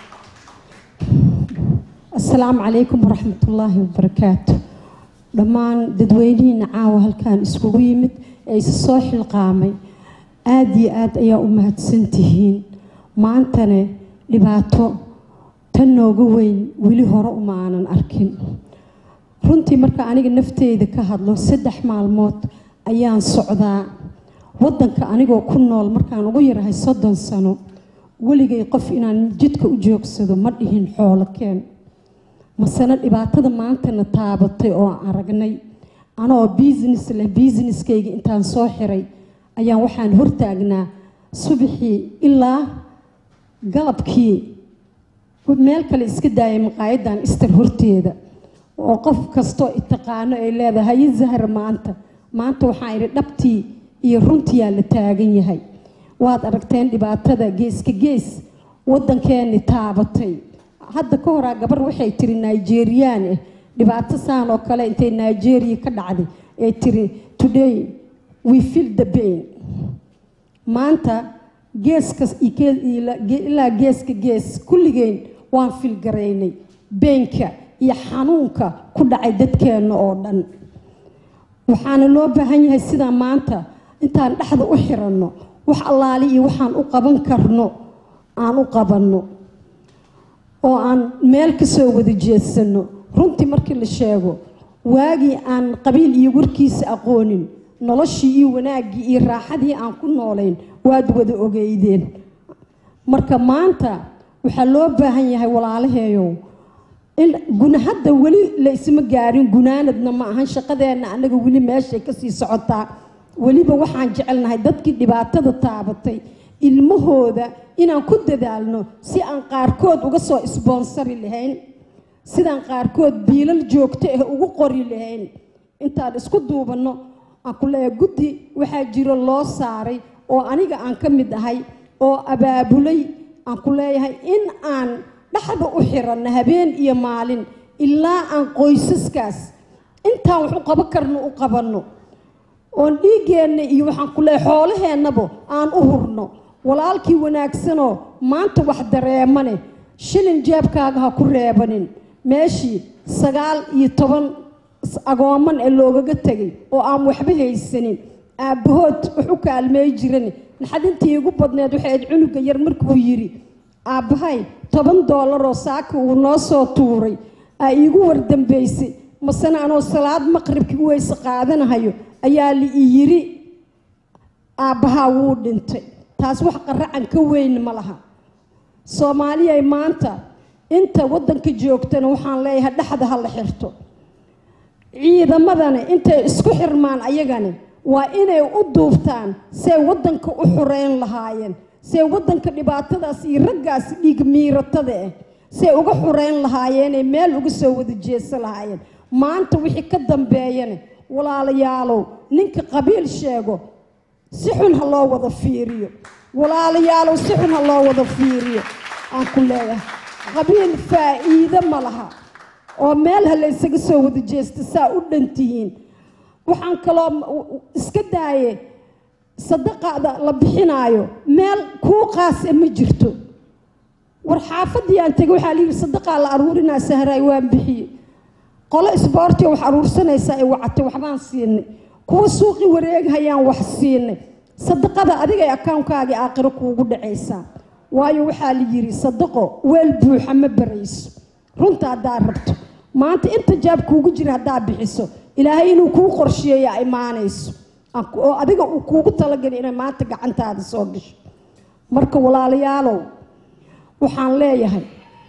asalaamu calaykum waraxmatullaahi wabarakaatu dhammaan dadweynihiina caawa halkaan iskugu yimid ee isa soo xilqaamay aada iyo aad ayaa u mahadsantihiin maantane dhibaato tan nooga weyn weli hore uma aanan arkin runtii marka aniga nafteyda ka hadlo saddex maalmood ayaan socdaa waddanka anigoo ku nool markaan ugu yarahay soddon sano weligay qof inaan jidka u joogsado ma dhihin xoolo keen masena dhibaatada maantana taabatay oo aan aragnay anoo business leh businesskayga intaan soo xiray ayaan waxaan hortaagnaa subaxii ilaa galabkii meel kale iska daayay maqaayadan istar horteeda oo qof kastoo itaqaano ay leedahay haye zahra maanta maanta waxaan idhi dhabtii iyo runtiyaa la taagan yahay waad aragteen dhibaatada geeska gees waddankeeni taabatay hadda ka horaa gabar waxay tiri nigeriyaan ah dhibaato saan oo kale intay nigeria ka dhacday ee tiri today we feel the pain maanta geeska ilaa geeska gees kulligeen waan filgaraynay beenka iyo xanuunka ku dhacay dadkeenna oo dhan waxaana loo baahan yahay sidaa maanta intaan dhexda u xiranno wax allaali iyo waxaan u qaban karno aan u qabanno oo aan meel ka soo wada jeedsano runtii markii la sheego waagii aan qabiil iyo warkiisa aqoonin noloshii iyo wanaaggii iyo raaxadii aan ku noolayn waad wada ogeydeen marka maanta waxaa loo baahan yahay walaalaheeyow in guna hadda weli la isma gaarin gunaanadna ma ahan shaqadeenna annaga weli meeshay kasii socotaa weliba waxaan jecelnahay dadkii dhibaatada taabatay ilmahooda inaan ku dadaalno si aan qaarkood uga soo isboonsari lahayn sidaan qaarkood biilal joogto ah ugu qori lahayn intaan isku duubanno aan ku leeyahay guddi waxaa jiro loo saaray oo aniga aan ka mid ahay oo abaabulay aan ku leeyahay in aan dhexda u xiranno habeen iyo maalin ilaa aan qoysaskaas intaan wax u qaban karno u qabanno oon dhiiggeenna iyo waxaan ku leeyahay xoolaheennaba aan u hurno walaalkii wanaagsanoo maanta wax dareemane shilin jeebkaaga ha ku reebanin meeshii sagaal iyo toban agooman ee loogaga tegay oo aan waxba haysanin aabbahood wax u kaalmeey jiran naxadintii igu badneed waxayd cunuga yar markuu yidhi aabbahay toban doolaroo saaka uu noo soo tuuray aa iigu wardambaysay masena anoo salaad maqribkii weyse qaadanahayo ayaa la i yidhi aabbahaa wuu dhintay taas wax qaracan ka weyn ma laha soomaaliyay maanta inta waddanka joogtana waxaan leeyahay dhexda ha la xirto ciidamadana intay isku xirmaan ayagani waa inay u duubtaan say waddanka u xoreyn lahaayeen say waddanka dhibaatadaas iyo raggaas dhiig miiratada ah say uga xoreyn lahaayeenay meel uga soo wada jeesan lahaayeen maanta wixii ka dambeeyana walaalayaalow ninka qabiil sheego si xun ha loo wada fiiriyo walaalayaalow si xun ha loo wada fiiriyo aan ku leeyahay qabiil faa'iido ma laha oo meel ha la ysaga soo wada jeesta saa u dhantihiin waxaan kaloo iska daaye sadaqada la bixinaayo meel kuu qaasa ma jirto war xaafadii aan tegay waxaa layidhi sadaqaa la aruurinaa sahraay waan bixiyey qolo isboortiga wax aruursanaysaa ay wacatay waxbaan siinay kuwa suuqi wareegahayaan wax siinay sadaqada adigay akawnkaagii aakhiro kuugu dhacaysaa waayo waxaa la yidhi sadaqo weel buuxa ma barayso runta haddaa rabto maanta inta jaab kuugu jira haddaa bixiso ilaahay inuu kuu qorsheeya imaanayso oo adiga uu kuugu talagelay inay maanta gacantaada soo gasho marka walaalayaalow waxaan leeyahay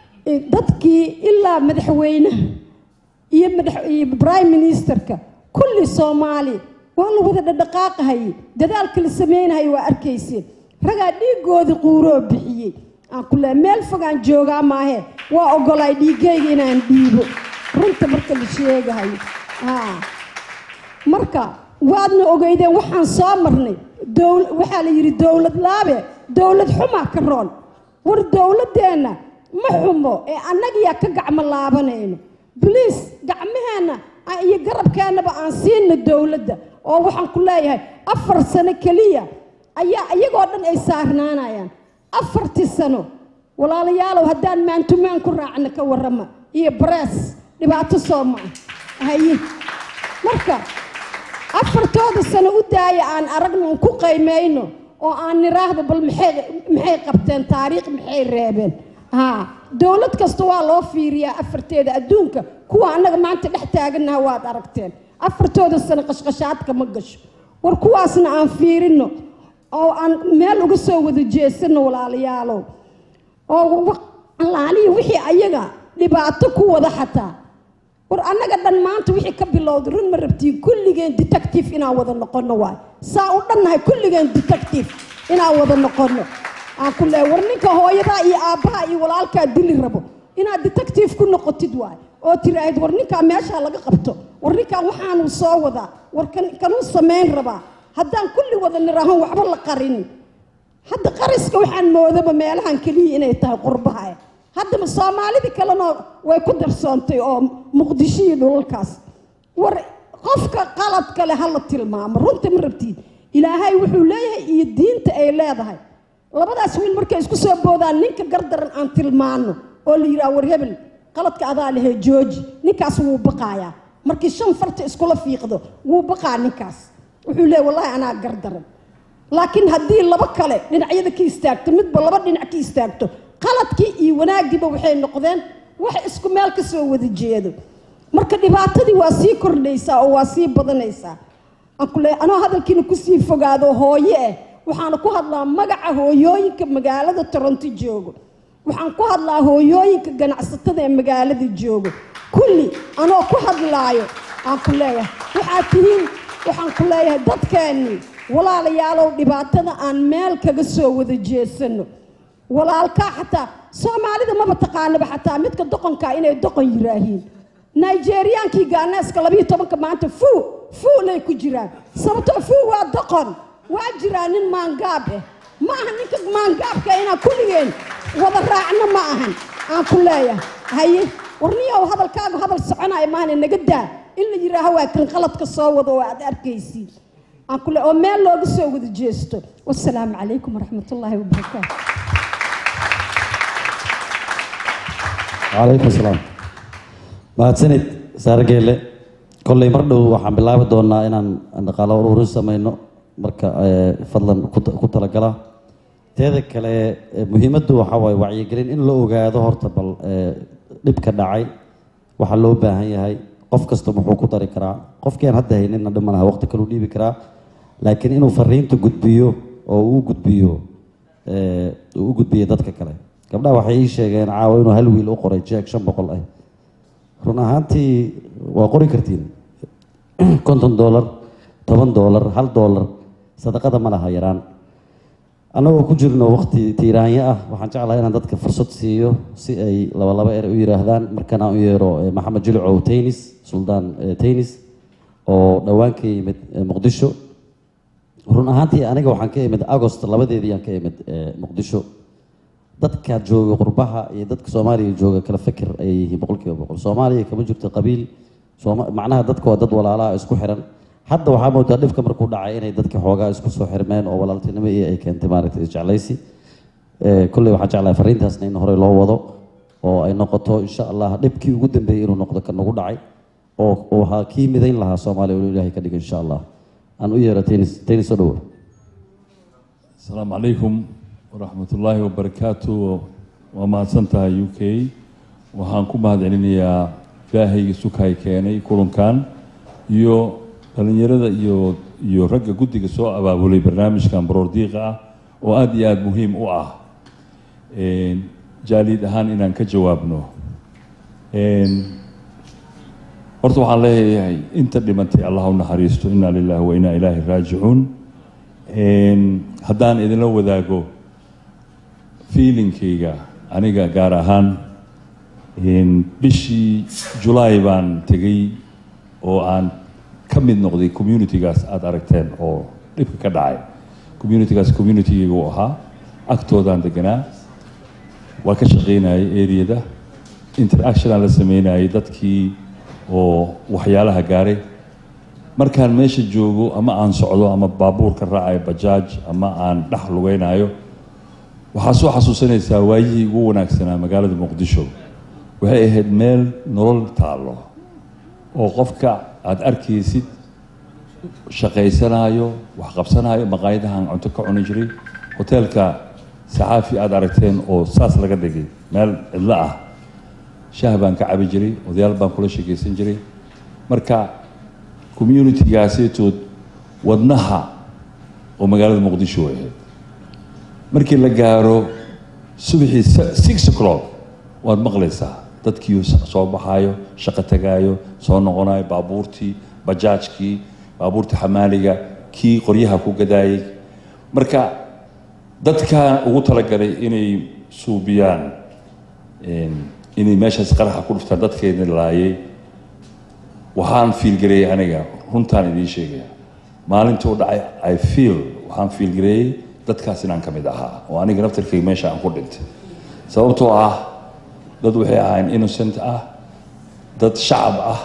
dadkii ilaa madaxweynaha iyo madaxiyo prime ministerka kulli soomaali waa la wada dhadhaqaaqahayay dadaalka la sameynahaya waa arkayseen ragaa dhiigoodii quuroo bixiyey aan ku leeyahay meel fogaan joogaa maahee waa ogolaay dhiigayga inaan dhiibo runta marka la sheegahayo haa marka waadna ogeydeen waxaan soo marnay dowl waxaa la yidhi dowlad laabe dowlad xumaa ka roon war dowladdeenna ma xumo ee annagiyaa ka gacmo laabanayno boliis gacmaheenna iyo garabkeennaba aan siina dowladda oo waxaan ku leeyahay afar sano keliya ayaa iyagoo dhan ay saarnaanayaan afartii sano walaalayaalow haddaan maantumaan ku raacna ka warrama iyo barees dhibaato soo ma ah haye marka afartooda sano u daaya aan aragno aan ku qaymayno oo aan niraahdo bal maxay maxay qabteen taariikh maxay reebeen haa dowlad kasta waa loo fiiriyaa afarteeda adduunka kuwa annaga maanta dhex taagannaha waad aragteen afartooda sano qashqashaadka ma gasho war kuwaasna aan fiirino oo aan meel uga soo wada jeesano walaalayaalow oo alaaliya wixii ayaga dhibaato ku wada xataa war annaga dhan maanta wixii ka bilowday run ma rabtiin kulligeen detective inaan wada noqono waay saa u dhannahay kulligeen detective inaan wada noqono aan ku leehay war ninka hooyadaa iyo aabbaha iyo walaalkaa dili rabo inaad detective ku noqotid waay oo tiraahid war ninkaa meeshaa laga qabto war ninkaa waxaanu soo wadaa war kanuu samayn rabaa haddaan kulli wada niraahan waxba la qarinin hadda qariska waxaan moodaba meelahan keliya inay tahay qurbaha haddaba soomaalidii kalena way ku darsoontay oo muqdisho iyo dhulalkaas war qofka qalad kale ha la tilmaamo runta ma rabtiin ilaahay wuxuu leeyahay iyo diinta ay leedahay labadaas wiil markay isku soo boodaan ninka gardaran aan tilmaano oo la yidhaha war hebel qaladka adaa lehe jooji ninkaas wuu baqaayaa markii shan farta iskula fiiqdo wuu baqaa ninkaas wuxuu leeyahy wallahi anaa gardaran laakiin haddii laba kale dhinacyada ka istaagto midba laba dhinac ka istaagto qaladkii iyo wanaaggiiba waxay noqdeen wax isku meel ka soo wada jeedo marka dhibaatadii waa sii kordhaysaa oo waa sii badanaysaa aan ku leeyahay anoo hadalkiina kusii fogaado hooye ah waxaana ku hadlaa magaca hooyooyinka magaalada toronto joogo waxaan ku hadlaa hooyooyinka ganacsatada ee magaalada joogo kulli anoo ku hadlaayo aan ku leeyahay waxaad tihiin waxaan ku leeyahay dadkeennii walaalayaalow dhibaatada aan meel kaga soo wada jeesano walaalkaa xataa soomaalida maba taqaanaba xataa midka doqonkaa inay doqon yiraahiin nigeriyaankii gaaneeska labiyo tobanka maanta fuu fuulay ku jiraan sababtoo fuu waa doqon waa jiraa nin maangaab ah ma aha ninka maangaabka inaan kulligeen wada raacno ma ahan aan ku leeyahay haye warniyow hadalkaagu hadal soconaya maahane naga daa in la yidhaaho waa kan qaladka soo wado oo aad arkaysiin aan ku le oo meel looga soo wada jeesto wasalaamu calaykum waraxmat ullaahi wabarakaatu calaykum salaam mahadsanid saare geelle kolley mar dhow waxaan bilaabi doonaa inaan dhaqaalo ururin samayno marka fadlan ku talagala teeda kale muhiimaddu waxaa waaye wacyigelin in la ogaado horta bal dhibka dhacay waxaa loo baahan yahay qof kasta muxuu ku dari karaa qofkii aan hadda hayninna dhimanaha waqti kaleu dhiibi karaa laakiin inuu fariinta gudbiyo oo uu gudbiyo uu u gudbiyo dadka kale gabdhaha waxay ii sheegeen caawa inuu hal wiil u qoray jeeg shan boqol ah run ahaantii waa qori kartiin konton dollar toban doolar hal doolar sadaqada ma laha yaraan annagoo ku jirno waqti tiiraanyo ah waxaan jeclahay inaan dadka fursad siiyo si ay laba laba er u yiraahdaan markan aan u yeero eh, maxamed jilicow taynis suldaan eh, taynis oo dhowaan ka yimid eh, muqdisho run ahaantii aniga waxaan ka imid agost labadeedii aan ka imid eh, muqdisho dadka jooga qurbaha iyo dadka soomaaliya jooga kala fikir ayay yihiin boqolkiiba boqol soomaaliya kama jirto qabiil Sooma- macnaha dadka waa dad walaalaha isku xiran hadda waxaa moodaa dhibka markuu dhacay inay dadka xoogaa isku soo xirmeen oo walaaltinimo iyo ay keentay maaragtay isjeclaysi Eh, kolley waxaan jeclahay fariintaasna in horey loo wado oo ay noqoto insha allah dhibkii ugu dambeeyey inuu noqdo ka nagu dhacay oo oo waxaa kii midayn lahaa soomaaliya inuu ilaahay ka dhigo insha allah aan u yeero tennis tennis soo dhawo asalaamu calaykum waraxmatullaahi wabarakaatu waa mahadsantahay u k waxaan ku mahadcelinayaa ilaahayga sukay keenay kulankan iyo dhallinyarada iyo iyo ragga guddiga soo abaabulay barnaamijkan baroordiiqa ah oo aada iyo aada muhiim u ah Een, jaaliid ahaan inaan ka jawaabno Een, horta waxaan leeyahay inta dhimatay allah u naxariisto inaa lillahi wa inaa ilaahi raajicuun Een, haddaan idinla wadaago feelingkayga aniga gaar ahaan een, bishii julaay baan tegay oo aan ka mid noqday communitygaas aada aragteen oo dhibka ka dhacay communitygaas communitygayga uu ahaa agtoodaan deganaa waa ka shaqaynayay areada interactionaan la sameynayay dadkii oo waxyaalaha gaaray markaan meesha joogo ama aan socdo ama baabuur ka raacayo bajaaj ama aan dhex lugaynayo waxaa soo xasuusanaysaa waayihii ugu wanaagsanaa magaalada muqdisho waxay ahayd meel nolol taallo oo qofka aada arkaysid shaqaysanaayo wax qabsanaayo maqaayadahan cunto ka cuni jiray hoteelka saxaafi aada aragteen oo saas laga dhigay meel cidlo ah shaah baan ka cabi jiray odayaal baan kula sheekaysan jiray marka communitygaaseetood wadnaha oo magaalada muqdisho way ahayd markii la gaaro subaxii se- six o'clock waad maqlaysaa dadkii soo baxaayo shaqo tagaayo soo noqonayo baabuurtii bajaajkii baabuurtii xamaaliga kii qoryaha ku gadaayay marka dadka ugu talagalay inay suubiyaan een, inay meeshaas qaraxa ku dhuftaan dadkeedna laayay waxaan fiilgareeyey aniga runtaan idiin sheegaya maalintuu dhacay i feel waxaan fiilgareeyey dadkaas inaan ka mid ahaa oo aniga naftarkayga meesha aan ku dhintay sababtoo ah dad waxay ahayn innocent ah dad shacab ah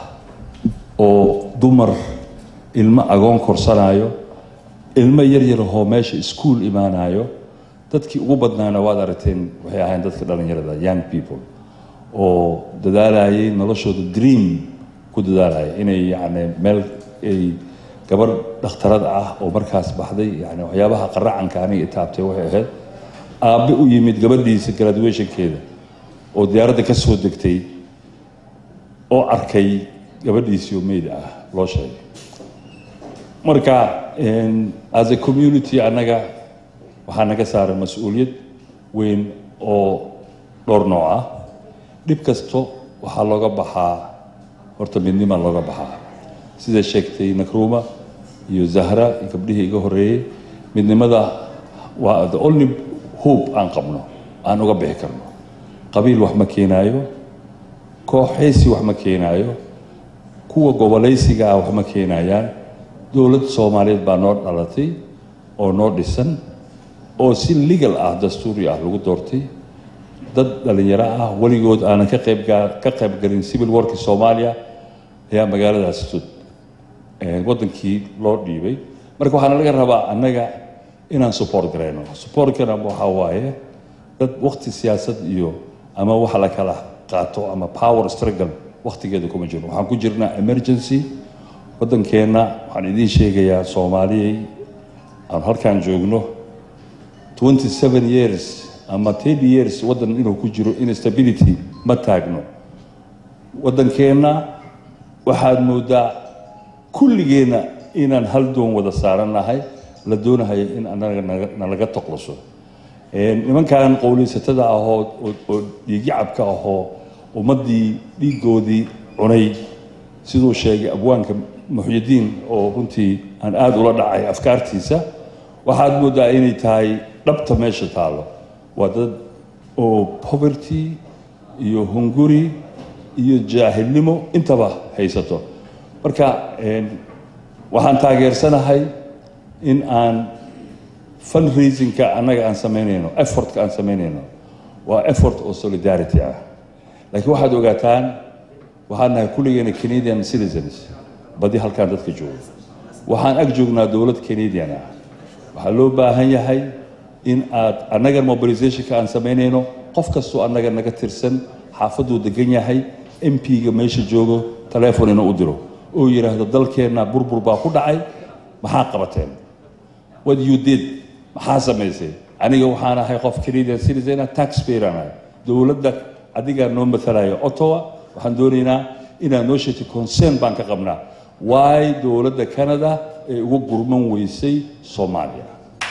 oo dumar ilmo agoon korsanayo ilmo yaryarahoo meesha iskuul imaanayo dadkii ugu badnaana waad aragteen waxay ahayn dadka dhallinyarada young people oo dadaalayay noloshooda dream ku dadaalaya inay yacni meel ay gabar dhakhtarad ah oo markaas baxday yani waxyaabaha qaracanka aniga itaabtay waxay ahayd aabbe u yimid gabadhiisa graduationkeeda oo diyaaradda ka soo degtay oo arkay gabadhiisii oo meyd ah loo sheegay marka een, as a community annaga waxaa naga saaran mas-uuliyad weyn oo dhowr nooc ah dhib kasto waxaa looga baxaa horta midnima looga baxaa sida sheegtay nakruuma iyo zahra iyo gabdhihii iga horeeyey midnimada waa the only hope aan qabno aan uga bixi karno qabiil wax ma keenaayo kooxaysi wax ma keenaayo kuwa gobolaysiga ah wax ma keenayaan dowlad soomaaliyeed baa noo dhalatay oo noo dhisan oo si legal ah dastuuri ah lagu doortay dad dhalinyaro ah weligood aanan ka qayb gaa- ka qayb galin civil warki soomaaliya ayaa magaaladaas sud eh, wadankii loo dhiibay marka waxaana laga rabaa annaga inaan support garayno supportkana waxaa waaye dad waqti siyaasad iyo ama waxa la kala qaato ama power struggle waqtigeeda kuma jirno waxaan ku jirnaa emergency wadankeenna waxaan idiin sheegayaa soomaaliyey aan halkaan joogno 27 years ama 30 years waddan inuu ku jiro instability ma taagno waddankeenna waxaad moodaa kulligeenna inaan hal doon wada saarannahay la doonahayo in anaga naga- nalaga toqlaso Een, nimankan qowleysatada ah oo oo- oo dhiigyacabka ah oo ummaddii dhiiggoodii cunay siduu sheegay abwaanka muxyidiin oo runtii aan aada ula dhacay afkaartiisa waxaad moodaa inay tahay dhabta meesha taallo waa dad oo poverty iyo hunguri iyo jaahilnimo intaba haysato marka waxaan taageersanahay in aan fundraisingka annaga aan samaynayno effortka aan samaynayno waa effort oo solidarity ah laakiin waxaad ogaataan waxaan nahay kulligeena canadian citizens badi halkaan dadka jooga waxaan ag joognaa dowlad canadian ah waxaa loo baahan yahay in aad annaga mobilizationka aan samaynayno qof kastoo annaga naga tirsan xaafaduu degan yahay m p-ga meesha joogo taleefon inuu u diro oo yidhaahdo dalkeenna burbur baa ku dhacay maxaa qabateen what you did maxaa samaysay aniga waxaan ahay qof canadian citizen taxpayer aan ahay dowladda adigaa noo matalaya ottawa waxaan doonaynaa inaad noo sheegtay concern baan ka qabnaa why dowladda canada ay ugu gurman weysay soomaaliya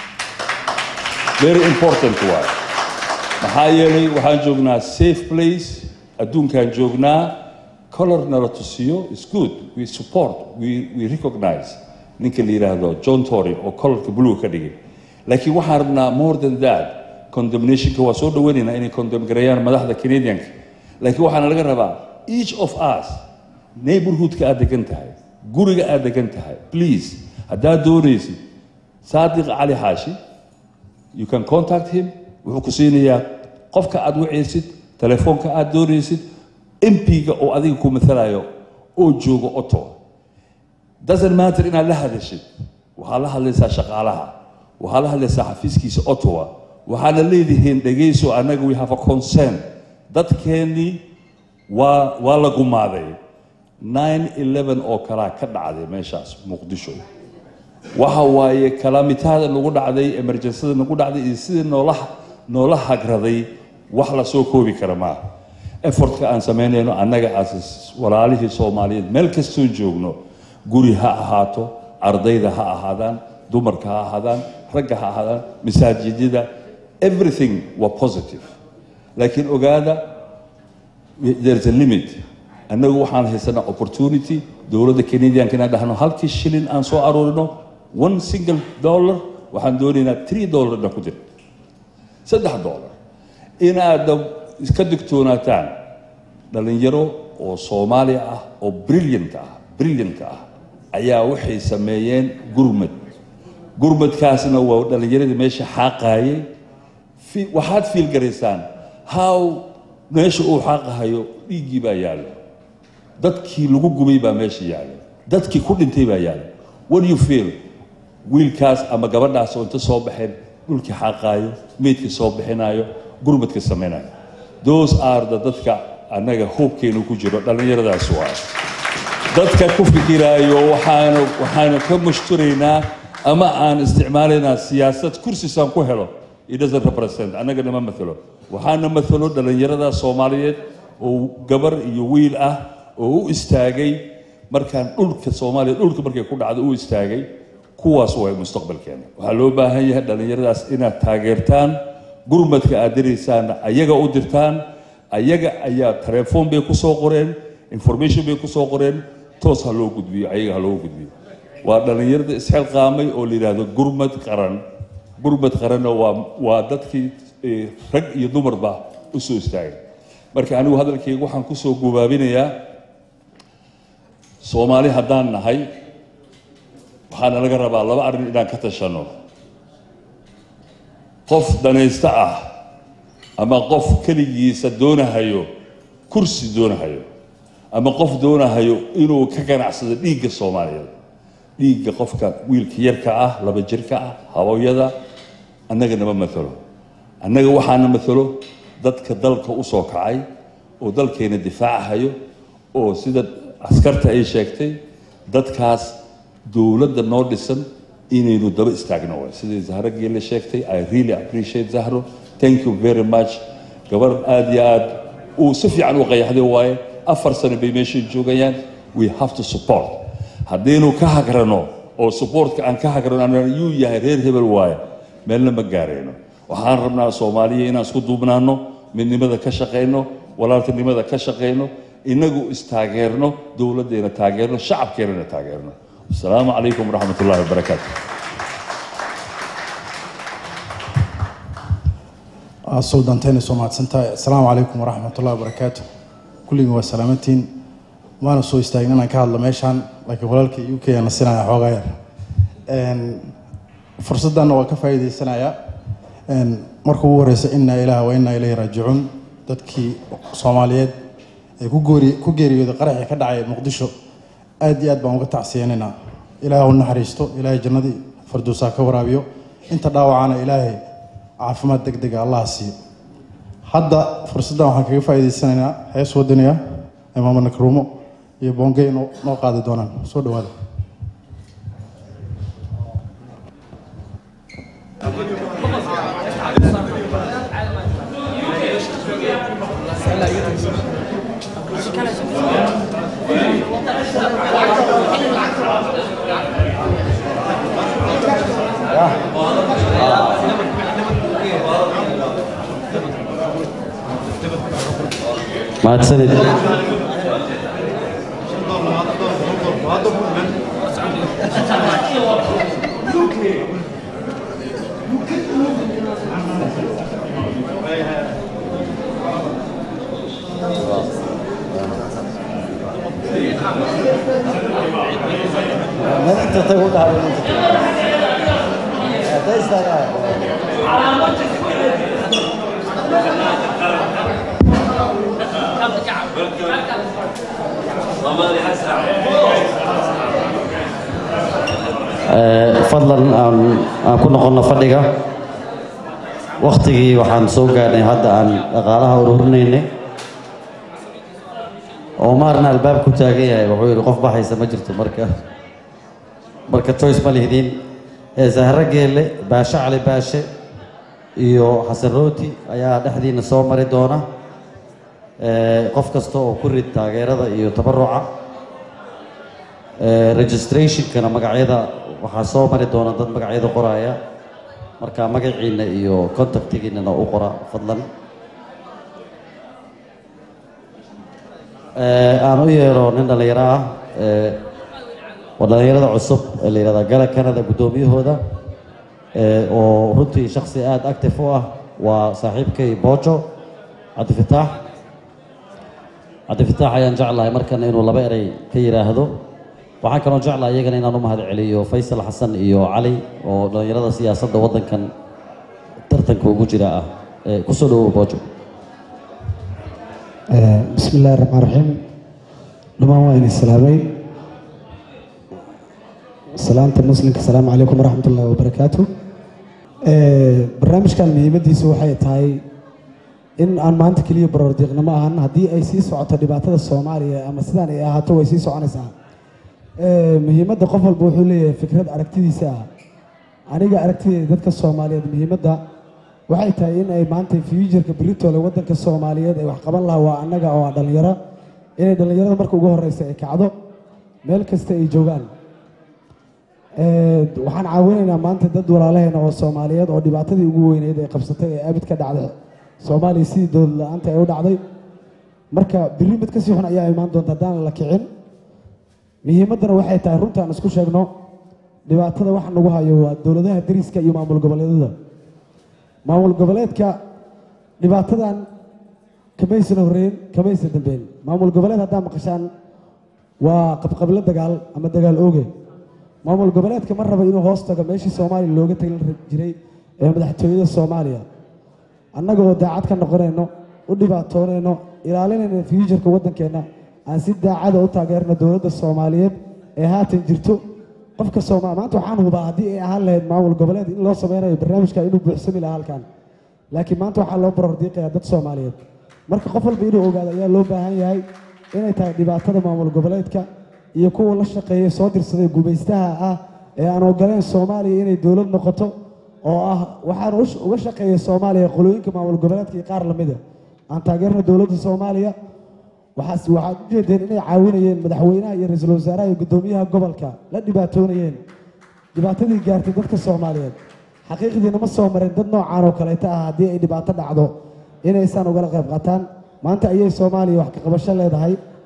very important waay maxaa yeelay waxaan joognaa safe place adduunkaan joognaa color nala tusiyo is good we support we, we recognize ninka la yidhaahdo john tory oo colorka blue ka dhigay laakiin waxaan rabnaa more than that condemnationka waa soo dhaweynaynaa inay condemn gareeyaan madaxda canadianka laakiin waxaana laga rabaa each of us neighborhoodka aad degan tahay guriga aad degan tahay please haddaad doonaysid saadiq cali xaashi you can contact him wuxuu ku siinayaa qofka aad wacaysid telefoonka aad doonaysid mp-ga oo adiga ku matalayo oo jooga ottawa doesn't matter inaad la hadashid waxaa la hadlaysaa shaqaalaha waxaa la hadlaysaa xafiiskiisa ottawa waxaana leedihiin dhegayso annaga we have a concern dadkeennii waa waa la gumaaday nine eleven oo kalaa ka dhacday meeshaas muqdisho waxa waaye kalaamitaada nagu dhacday emerjensada nagu dhacday iyo sidii noola noola hagraday wax la soo koobi kara maaha effortka aan samaynayno annaga as walaalihii soomaaliyeed meel kastoon joogno guri ha ahaato ardayda ha ahaadaan dumarka ha ahaadaan ragga ha ahaadaan masaajidyada everything waa positive laakiin ogaada there's a limit annagu waxaan haysanaa opportunity dowladda canadianka inaan dhahno halkii shilin aan soo aruurino one single dollar waxaan doonaynaa three dollar inaan ku dir saddex dollar inaad iska digtoonaataan dhalinyaro oo soomaali ah oo brilliant ah brilliant ah ayaa waxay sameeyeen gurmad gurmadkaasna waa dhalinyaradii meesha xaaqaayay fi- waxaad fiil garaysaan how meesha uu xaaqahayo dhiiggii baa yaalla dadkii lagu gubay baa meesha yaalla dadkii ku dhintay baa yaalla what do you feel wiilkaas ama gabadhaas oo inta soo baxeen dhulkii xaaqaayo meydkii soo bixinayo gurmadka samaynayo those are the dadka annaga hoobkeenu ku jiro dhallinyaradaas waa dadka ku fikiraayo waxaanu waxaanu ka mushturaynaa ama aan isticmaalaynaa siyaasad kursisaan ku helo it doesn't represent annaga nama matalo waxaana matalo dhallinyarada soomaaliyeed oo gabar iyo wiil ah oo u istaagay markaan dhulka soomaaliya dhulka markay ku dhacdo u istaagay kuwaas waa mustaqbalkeena waxaa loo baahan yahay dhallinyaradaas inaad taageertaan gurmadka aad diraysaanna ayaga u dirtaan ayaga ayaa telefoon bay ku soo qoreen information bay ku soo qoreen toos ha loo gudbiyo ayaga ha loo gudbiyo waa dhallinyarada isxilqaamay oo la yidhaahdo gurmad qaran gurmad qaranna waa waa dadkii eh, rag iyo dumarba u soo istaagay marka anigu hadalkayga waxaan ku soo gubaabinayaa soomaali haddaan nahay waxaana laga rabaa laba arrin inaan ka tashanno qof danaysta ah ama qof keligiisa doonahayo kursi doonahayo ama qof doonahayo inuu ka ganacsado dhiigga soomaaliyeed dhiigga qofka wiilka yarka ah laba jirka ah hawooyada annaga nama matalo annaga waxaana matalo dadka dalka u soo kacay oo dalkeena difaacahayo oo sida askarta ay sheegtay dadkaas dowladda noo dhisan inaynu daba istaagno waay sidii zahro geelle sheegtay i really appreciate zahro thank you very much gabar aad iyo aad uu si fiican u qayaxday waaye afar sano bay meeshan joogayaan we have to support haddaynu ka hagrano oo supportka aan ka hagrano aan yuu yahay reer hebel waaye meelna ma gaarayno waxaan rabnaa soomaaliya inaan isku duubnaano midnimada ka shaqayno walaaltinimada ka shaqayno inagu istaageerno dowladdeena taageerno shacabkeenana taageerno asalaamu calaykum waraxmat ullahi wabarakaatu suldanteena soo mahadsantahay asalaamu calaykum waraxmatullahi wabarakaatu kulligin waa salaamantiin waana soo istaagin inaan ka hadlo meeshaan laakiin walaalka u k aan nasinaya xoogaa yar fursaddanna waa ka faa'iidaysanayaa marka ugu horeysa inaa ilaaha wa inaa ilayhi raajicuun dadkii soomaaliyeed ee ku goori ku geeriyooday qaraxii ka dhacay muqdisho aad iyo aad baan uga tacsiyeenaynaa ilaaha u naxariisto ilaahay jannadii farduusaa ka waraabiyo inta dhaawacana ilaahay caafimaad deg dega allaha siiyo hadda fursaddan waxaan kaga faa'iidaysanaynaa hees wadaniya ee maama nakruumo iyo boongey noo noo qaadi doonaan soo dhawaada mahadsanid fadlan aan aan ku noqono fadhiga waktigii waxaan soo gaadhnay hadda aan dhaqaalaha ururinaynay omarna albaab ku taagan yahay wuxuu yidhi qof baxaysa ma jirto marka marka choice ma lihdin zahro geelle baashe cali baashe iyo xasan rooti ayaa dhexdiina soo mari doona qof kasta oo ku rid taageerada iyo tabaruca registrationkana magacyada waxaa soo mari doona dad magacyada qoraya marka magaciina iyo contactigiinana u qora fadlan aan u yeero nin dhallinyaro ah waa dhallinyarada cusub ee la yihahda gala canada guddoomiyahooda oo runtii shaksi aada active u ah waa saaxiibkay boojo cabdifitaax cabdifitaax ayaan jeclahay markana inuu laba erey ka yidhaahdo waxaan kaloo jeclahay iyagana inaan u mahad celiyo faysal xasan iyo cali oo dhallinyarada siyaasadda waddankan tartanka ugu jira ah kusoo dhawow boojo bismi illaahi raxmaan raxiim dhammaan waa idin salaamay salaamta muslimka asalaamu calaykum waraxmat ullahi wabarakaatu barnaamijkan muhiimaddiisu waxay tahay in aan maanta keliya baroordiiqnimo ahan haddii ay sii socoto dhibaatada soomaaliya ama sidaan ay ahaato way sii soconaysaa muhiimadda qof walba wuxuu leeyahay fikrad aragtidiisa ah aniga aragtideeda dadka soomaaliyeed muhiimadda waxay tahay in ay maanta fuujarka beritoole waddanka soomaaliyeed ay wax qaban lahaa waa annaga oo ah dhallinyaro inay dhallinyarada marka ugu horeysa ay kacdo meel kasta ay joogaan waxaan caawinaynaa maanta dad walaalaheena oo soomaaliyeed oo dhibaatadii ugu weyneyd ay qabsatay ee abid ka dhacday soomaaliya sidii dowlad la-aanta ay u dhacday marka biri mid kasii xun ayaa imaan doonta haddaan la kicin muhiimaddana waxay tahay runtaan isku sheegno dhibaatada waxa nagu hayo waa dowladaha dariska iyo maamul goboleedyada maamul goboleedka dhibaatadan kamaysan horreyn kamaysan dambeyn maamul goboleed haddaa maqashaan waa qabqablo dagaal ama dagaal ooge maamul goboleedka ma raba inuu hoos tago meeshii soomaaliya looga tagin jiray ee madaxtooyada soomaaliya annaga oo daacad ka noqonayno u dhibaatoonayno ilaalinayna fuujarka waddankeenna aan si daacada u taageerno dowladda soomaaliyeed ee haatan jirto qofka sooma maanta waxaan hubaa haddii ay ahaan lahayd maamul goboleed in loo sameynayo barnaamijka inuu buuxsami lahaa halkan laakiin maanta waxaa loo barordiiqayaa dad soomaaliyeed marka qof walba inuu ogaado ayaa loo baahan yahay inay tahay dhibaatada maamul goboleedka iyo kuwa la shaqeeya soo dirsaday gumaystaha ah ee aan ogoleen soomaaliya inay dowlad noqoto oo ah waxaan uga shaqeeya soomaaliya qolooyinka maamul goboleedka iyo qaar lamida aan taageerna dowladda soomaaliya waxaas waxaad u jeedeen inay caawinayeen madaxweynaha iyo ra-iisul wasaaraha iyo guddoomiyaha gobolka la dhibaatoonayeen dhibaatadii gaartay dadka soomaaliyeed xaqiiqdiina ma soo marin dad noocaan oo kaleeta ah haddii ay dhibaato dhacdo inaysaan ugala qayb qaataan maanta ayay soomaaliya wax ka qabasho leedahay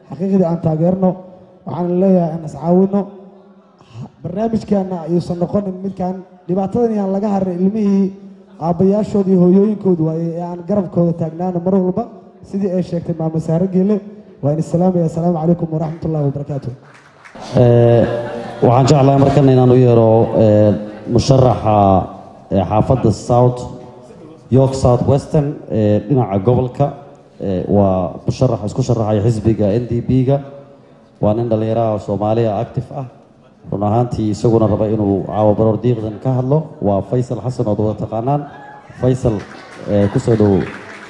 xaqiiqdii aan taageerno waxaan leeyahay aan iscaawino barnaamijkaana ayuusan noqonin midkan dhibaatadan yaan laga harin ilmihii aabbayaashood iyo hooyooyinkoodu waaye ee aan garabkooda taagnaano mar walba sidii ay sheegtay maamo saare geele waa in islaamaya asalaamu calaykum waraxmat ullahi wabarakaatu Ee, waxaan jeclahay markan inaan u yeero ee, musharaxa ee, xaafadda south york south western ee dhinaca gobolka ee, waa musharax isku sharaxaya xisbiga n d b-ga waa nin dhallinyaraha soomaaliya active ah run ahaantii isaguna raba inuu caawa baroor diiqdan ka hadlo waa faysal xasan ood wada taqaanaan faysal ee, ku soo dhowow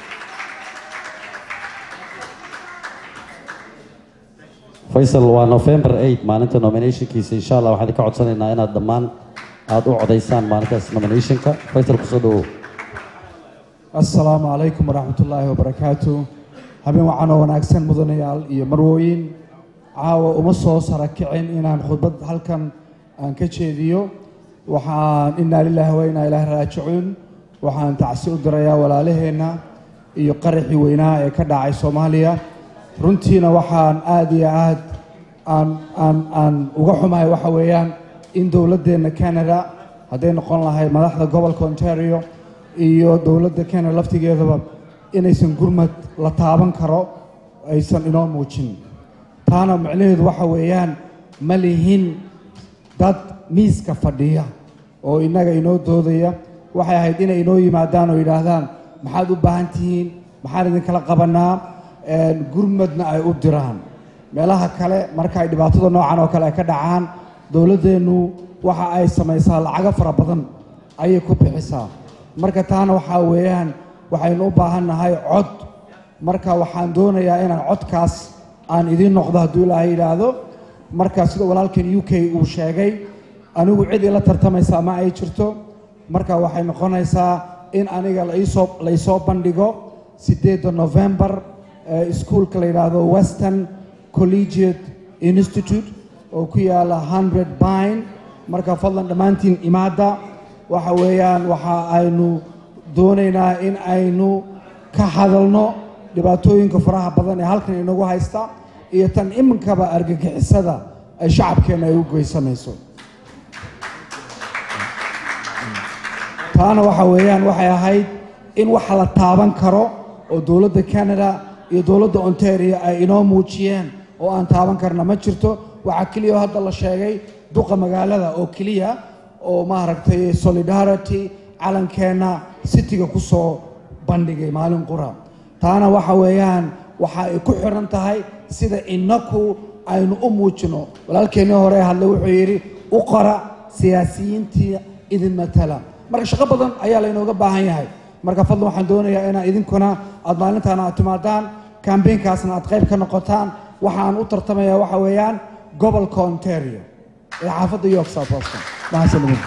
faysal waa november 8 maalinta nominationkiisa insha allah waxaan idinka codsanaynaa inaad dhammaan aada u codaysaan maalintaas nominationka faysal kusoo dhowow asalaamu calaykum waraxmatullaahi wabarakaatu habeen waxaan oo wanaagsan mudanayaal iyo marwooyin caawa uma soo sara kicin inaan khudbad halkan aan ka jeediyo waxaan inaa lilaahi wa inaa ilaahi raajicuun waxaan tacsi u dirayaa walaalaheenna iyo qaraxii weynaa ee ka dhacay soomaaliya runtiina waxaan aada iyo aad aan aan aan uga xumahay waxa weeyaan in dowladdeenna canada hadday noqon lahayd madaxda gobolka ontario iyo dowladda canada laftigeedaba inaysan gurmad la taaban karo aysan inoo muujin taana micnaheedu waxa weeyaan ma lihin dad miiska fadhiya oo innaga inoo doodaya waxay ahayd inay inoo yimaadaan oo yidhaahdaan maxaad u baahan tihiin maxaan idinkala qabanaa een, gurmadna ay u diraan meelaha kale marka ay dhibaatada noocan oo kale ay ka dhacaan dowladdeennu waxa ay samaysaa lacago fara badan ayay ku bixisaa marka taana waxaa weeyaan waxaynu u baahan nahay cod marka waxaan doonayaa inaan codkaas aan idiin noqdo hadduu ilaahay yidhaahdo marka sida walaalkan u k uu sheegay anigu cid ila tartamaysaa ma ay jirto marka waxay noqonaysaa in aniga laisoo laysoo bandhigo sideedda november ee iskuulka la yidhaahdo western collegiate institute oo ku yaala hundred bine marka fadlan dhammaantiin imaada waxa weeyaan waxa aynu doonaynaa in aynu ka hadalno dhibaatooyinka faraha badan ee halkan inagu haysta iyo tan iminkaba argagixisada ay shacabkeenna ay u geysanayso taana waxa weeyaan waxay ahayd in wax la taaban karo oo dowladda canada iyo dowladda ontario ay inoo muujiyeen oo aan taaban karna ma jirto waxaa keliya oo hadda la sheegay duqa magaalada oo keliya oo maaragtay solidarity calankeenna citiga ku soo bandhigay maalin qura taana waxa weeyaan waxa ay ku xiran tahay sida innaku aynu u muujino walaalkeennii hore hadle wuxuu yidhi u qora siyaasiyiintii idin matala marka shaqo badan ayaa laynooga baahan yahay marka fadlan waxaan doonayaa inaad idinkuna aad maalintaana aad timaadaan kambeynkaasna aad qayb ka noqotaan waxaan u tartamayaa waxa weeyaan gobolka ontario ee xaafadda york south western mahadsanidin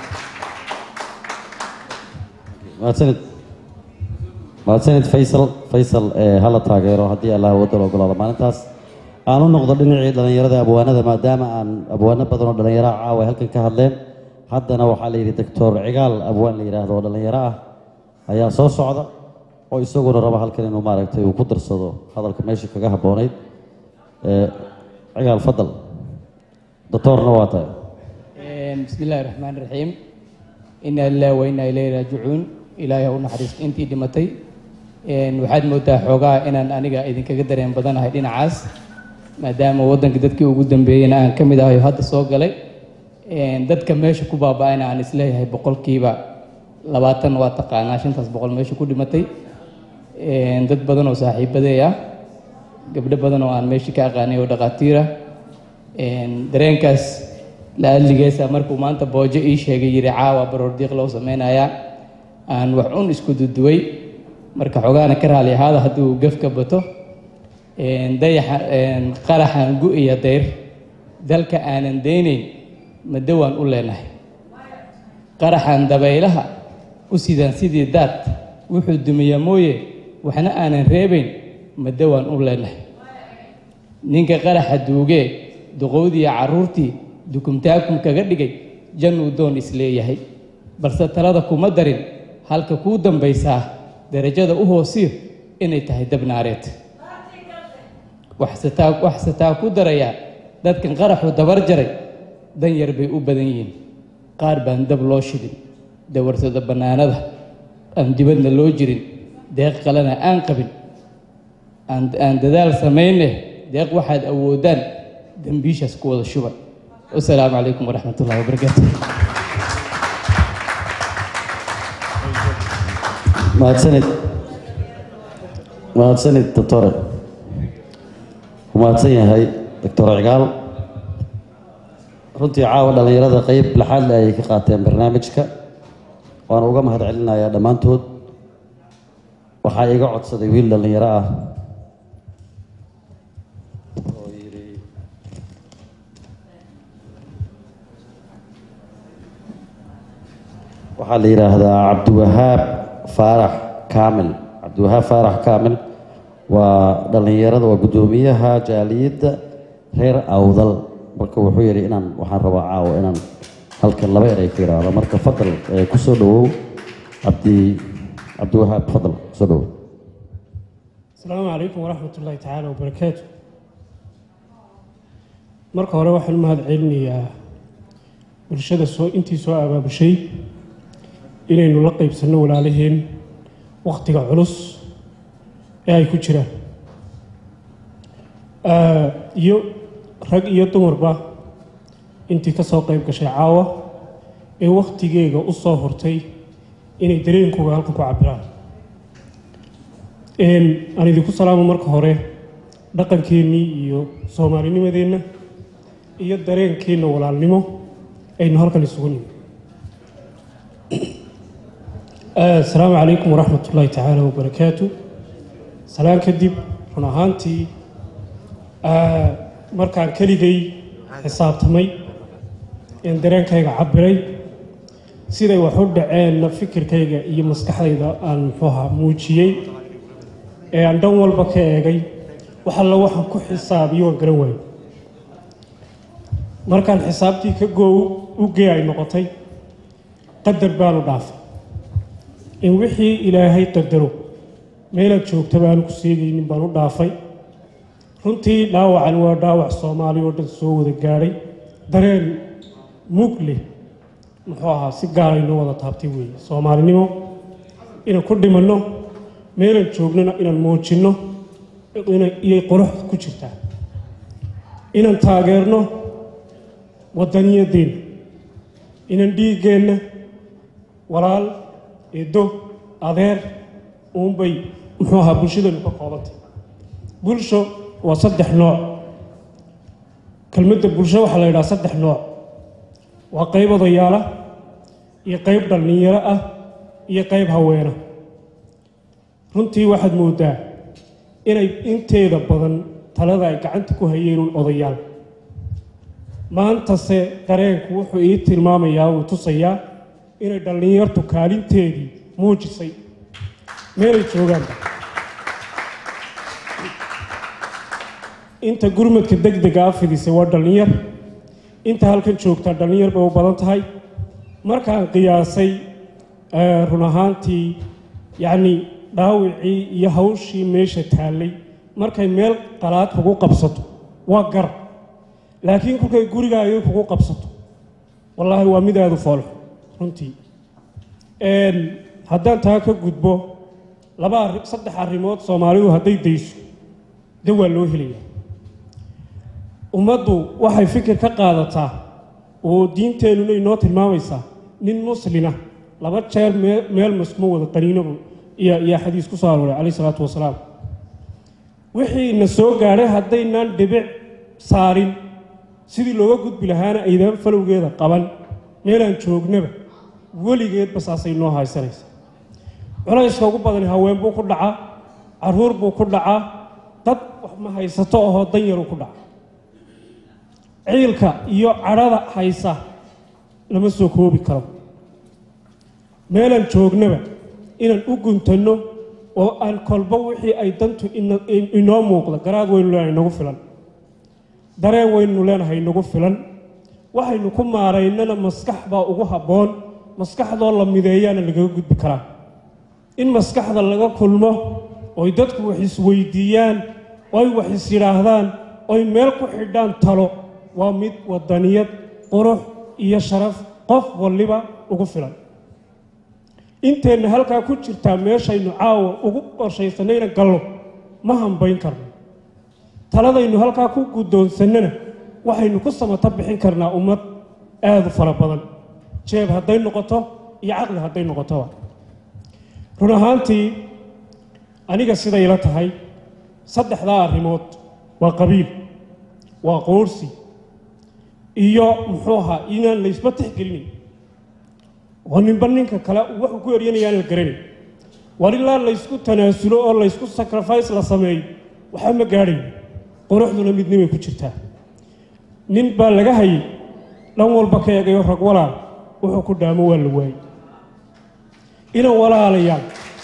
mahadsanid mahadsanid faysal faysal ee hala taageero haddii allah waddan ogolaado maalintaas aan u noqdo dhinacii dhallinyarada abwaanada maadaama aan abwaano badan oo dhallinyaraha caawa ay halkan ka hadleen haddana waxaa la yidhi doctor cigaal abwaan la yidhaahdo oo dhallinyaro ah ayaa soo socda oo isaguna raba halkan inuu maaragtay uu ku darsado hadalka meesha kaga habboonayd ee cigaal fadal doctorna waa tahay بسم الله الرحمن الرحيم إنا لله وإنا إليه راجعون إلهي u naxariisto intii dhimatay waxaad moodaa xoogaa inaan aniga idinkaga dareen badanahay dhinacaas maadaama waddanka dadkii ugu dambeeyeyna aan ka mid ahay oo hadda soo galay dadka meesha ku baaba-ayna aan isleeyahay boqolkiiba labaatan waa taqaanaa shantaas boqol meesha ku dhimatay dad badan oo saaxiibaday ah gabdho badan oo aan meesha ka aqaanay oo dhaqaatiira dareenkaas la adligeesa markuu maanta boojo ii sheegay yidhi caawa baroordiiq loo sameynayaa aan wax un isku duduway marka xogaana ka raali ahaada hadduu gaf ka bato dayaxa qaraxan gu-iya dayr dalka aanan daynayn madawaan u leenahay qaraxan dabaylaha u sidaan sidii daad wuxuu dumiyaa mooye waxna aanan reebayn madawaan u leenahay ninka qaraxa duugee duqowdiiyo carruurtii dukumtaakum kaga dhigay jannuu doon isleeyahay balse talada kuma darin halka kuu dambaysaa darajada u hoosiyo inay tahay dabnaareed waxsataa waxsataa ku darayaa dadkan qaraxu dabar jaray dan yar bay u badan yihiin qaar baan dab loo shidin dawarsada bannaanada aan dibadna loo jirin deeq kalena aan qabin aan aan dadaal samayne deeq waxaad awoodaan dembiishaas ku wada shuban wasalaamu calaykum waraxmat ullahi wabarakaatu mahadsanid mahadsanid doctore wuu mahadsan yahay doctor cigaal runtii caawa dhallinyarada qeyb laxaad le ayay ka qaateen barnaamijka waana uga mahad celinayaa dhammaantood waxaa iga codsaday wiil dhallinyaro ah oo yidhi waxaa la yidhaahdaa cabdiwahaab faarax kaamil cabdiwahaab faarax kaamil waa dhallinyarada waa guddoomiyaha jaaliyadda reer awdal marka wuxuu yidhi inaan waxaan rabaa caawa inaan halkan laba eray ka yidhaahdo marka fadal ee ku soo dhawow cabdi cabdiwahaab fadal soo dhawow asalaamu calaykum waraxmat ullaahi tacaala wabarakaatu marka hore waxaan u mahad celinayaa bulshada soo intii soo abaabushay inaynu la qeybsanno walaalaheen wakhtiga culus ee ay ku jiraan iyo rag iyo dumarba intii ka soo qayb gashay caawa ee wakhtigeega u soo hortay inay dareenkooga halkan ku cabiraan aan idinku salaamo marka hore dhaqankeennii iyo soomaalinimadeenna iyo dareenkeenna walaalnimo aynu halkan isugu nimi asalaamu calaykum waraxmat ullaahi tacaala wabarakaatu salaan kadib run ahaantii markaan keligay xisaabtamay een dareenkayga cabiray siday wax u dhaceenna fikirkayga iyo maskaxdayda aan muxuuha muujiyey ee aan dhan walba ka eegay wax alla waxaan ku xisaabiyo waan garan waayo markaan xisaabtii ka goow u gee ay noqotay qadar baanu dhaafay in wixii ilaahay qadaro meelaad joogta baanu ku seegaynin baan u dhaafay runtii dhaawacan waa dhaawac soomaali oo dhan soo wada gaadhay dareen mug leh muxuu ahaa si gaaraynoo wada taabtay weeye soomaalinimo inaan ku dhimanno meelaan joognona inaan muujinno iyay qurux ku jirtaa inaan taageerno waddaniyadeenna inaan dhiiggeenna walaal eedo adeer uunbay muxuu ahaa bulshadeennu ka koobantay bulsho waa saddex nooc kelmadda bulsho waxaa la yidhaha saddex nooc waa qayb odayaala iyo qayb dhallinyaro ah iyo qayb haweena runtii waxaad mooddaa inay inteeda badan talada ay gacanta ku hayeen un odayaal maantase dareenku wuxuu ii tilmaamayaa uu tusayaa inay dhallinyartu kaalinteedii muujisay meelay joogaanba inta gurmadka degdega a fidisay waa dhallinyar inta halkan joogtaa dhallinyar bay u badan tahay markaan qiyaasay run ahaantii yacni dhaawicii iyo hawshii meesha taallay markay meel qalaad kugu qabsato waa gar laakiin kolkay gurigaaga kugu qabsato wallaahi waa mid aada u foolxo runtii haddaan taa ka gudbo laba arri saddex arrimood soomaalidu hadday dayso de waa loo helayaa ummaddu waxay fikir ka qaadataa oo diinteennuna inoo tilmaamaysaa nin muslina laba jeer mee meel maskuma wada qaniinobu iyo iyo xadiis ku soo arooray calayh isalaatu wasalaam wixii na soo gaadhay haddaynaan dhibic saarin sidii looga gudbi lahaana aydaan falowgeeda qaban meelaan joognaba weligeedba saasay noo haysanaysa culayska ugu badani haween buu ku dhacaa caruur buu ku dhacaa dad wax ma haysato ahoo danyaruu ku dhaca ciilka iyo cadhada haysa lama soo koobi karo meelaan joognaba inaan u guntanno oo aan kolba wixii ay dantu inoo muuqda garaad waynu leenahay nagu filan dareen waynu leenahay nagu filan waxaynu ku maaraynana maskax baa ugu habboon maskaxdoo la mideeyaana lagaga gudbi karaa in maskaxda laga kulmo oy dadku wax isweydiiyaan oy wax is yidhaahdaan oy meel ku xidhaan talo waa mid wadaniyad qurux iyo sharaf qof walliba ugu filan inteenna halkaa ku jirtaa meeshaynu caawa ugu qorshaysanayna gallo ma hambayn karno taladaynu halkaa ku guddoonsannana waxaynu ku samata bixin karnaa ummad aad u fara badan jeeb hadday noqoto iyo caqli hadday noqotoba run ahaantii aniga siday la tahay saddexdaa arrimood waa qabiil waa qoorsi iyo muxuu ahaa inaan laysba tixgelinayn oo ninba ninka kale wuxuu ku eryanayaan la garanay war ilaa laysku tanaasulo oo laysku sacrifice la sameeyo waxba ma gaadhayo quruxduna midnimay ku jirtaa nin baa laga hayay dhan walba ka eegayo rag walaal wuxuu ku dhaamo waa la waayey inan walaalayaan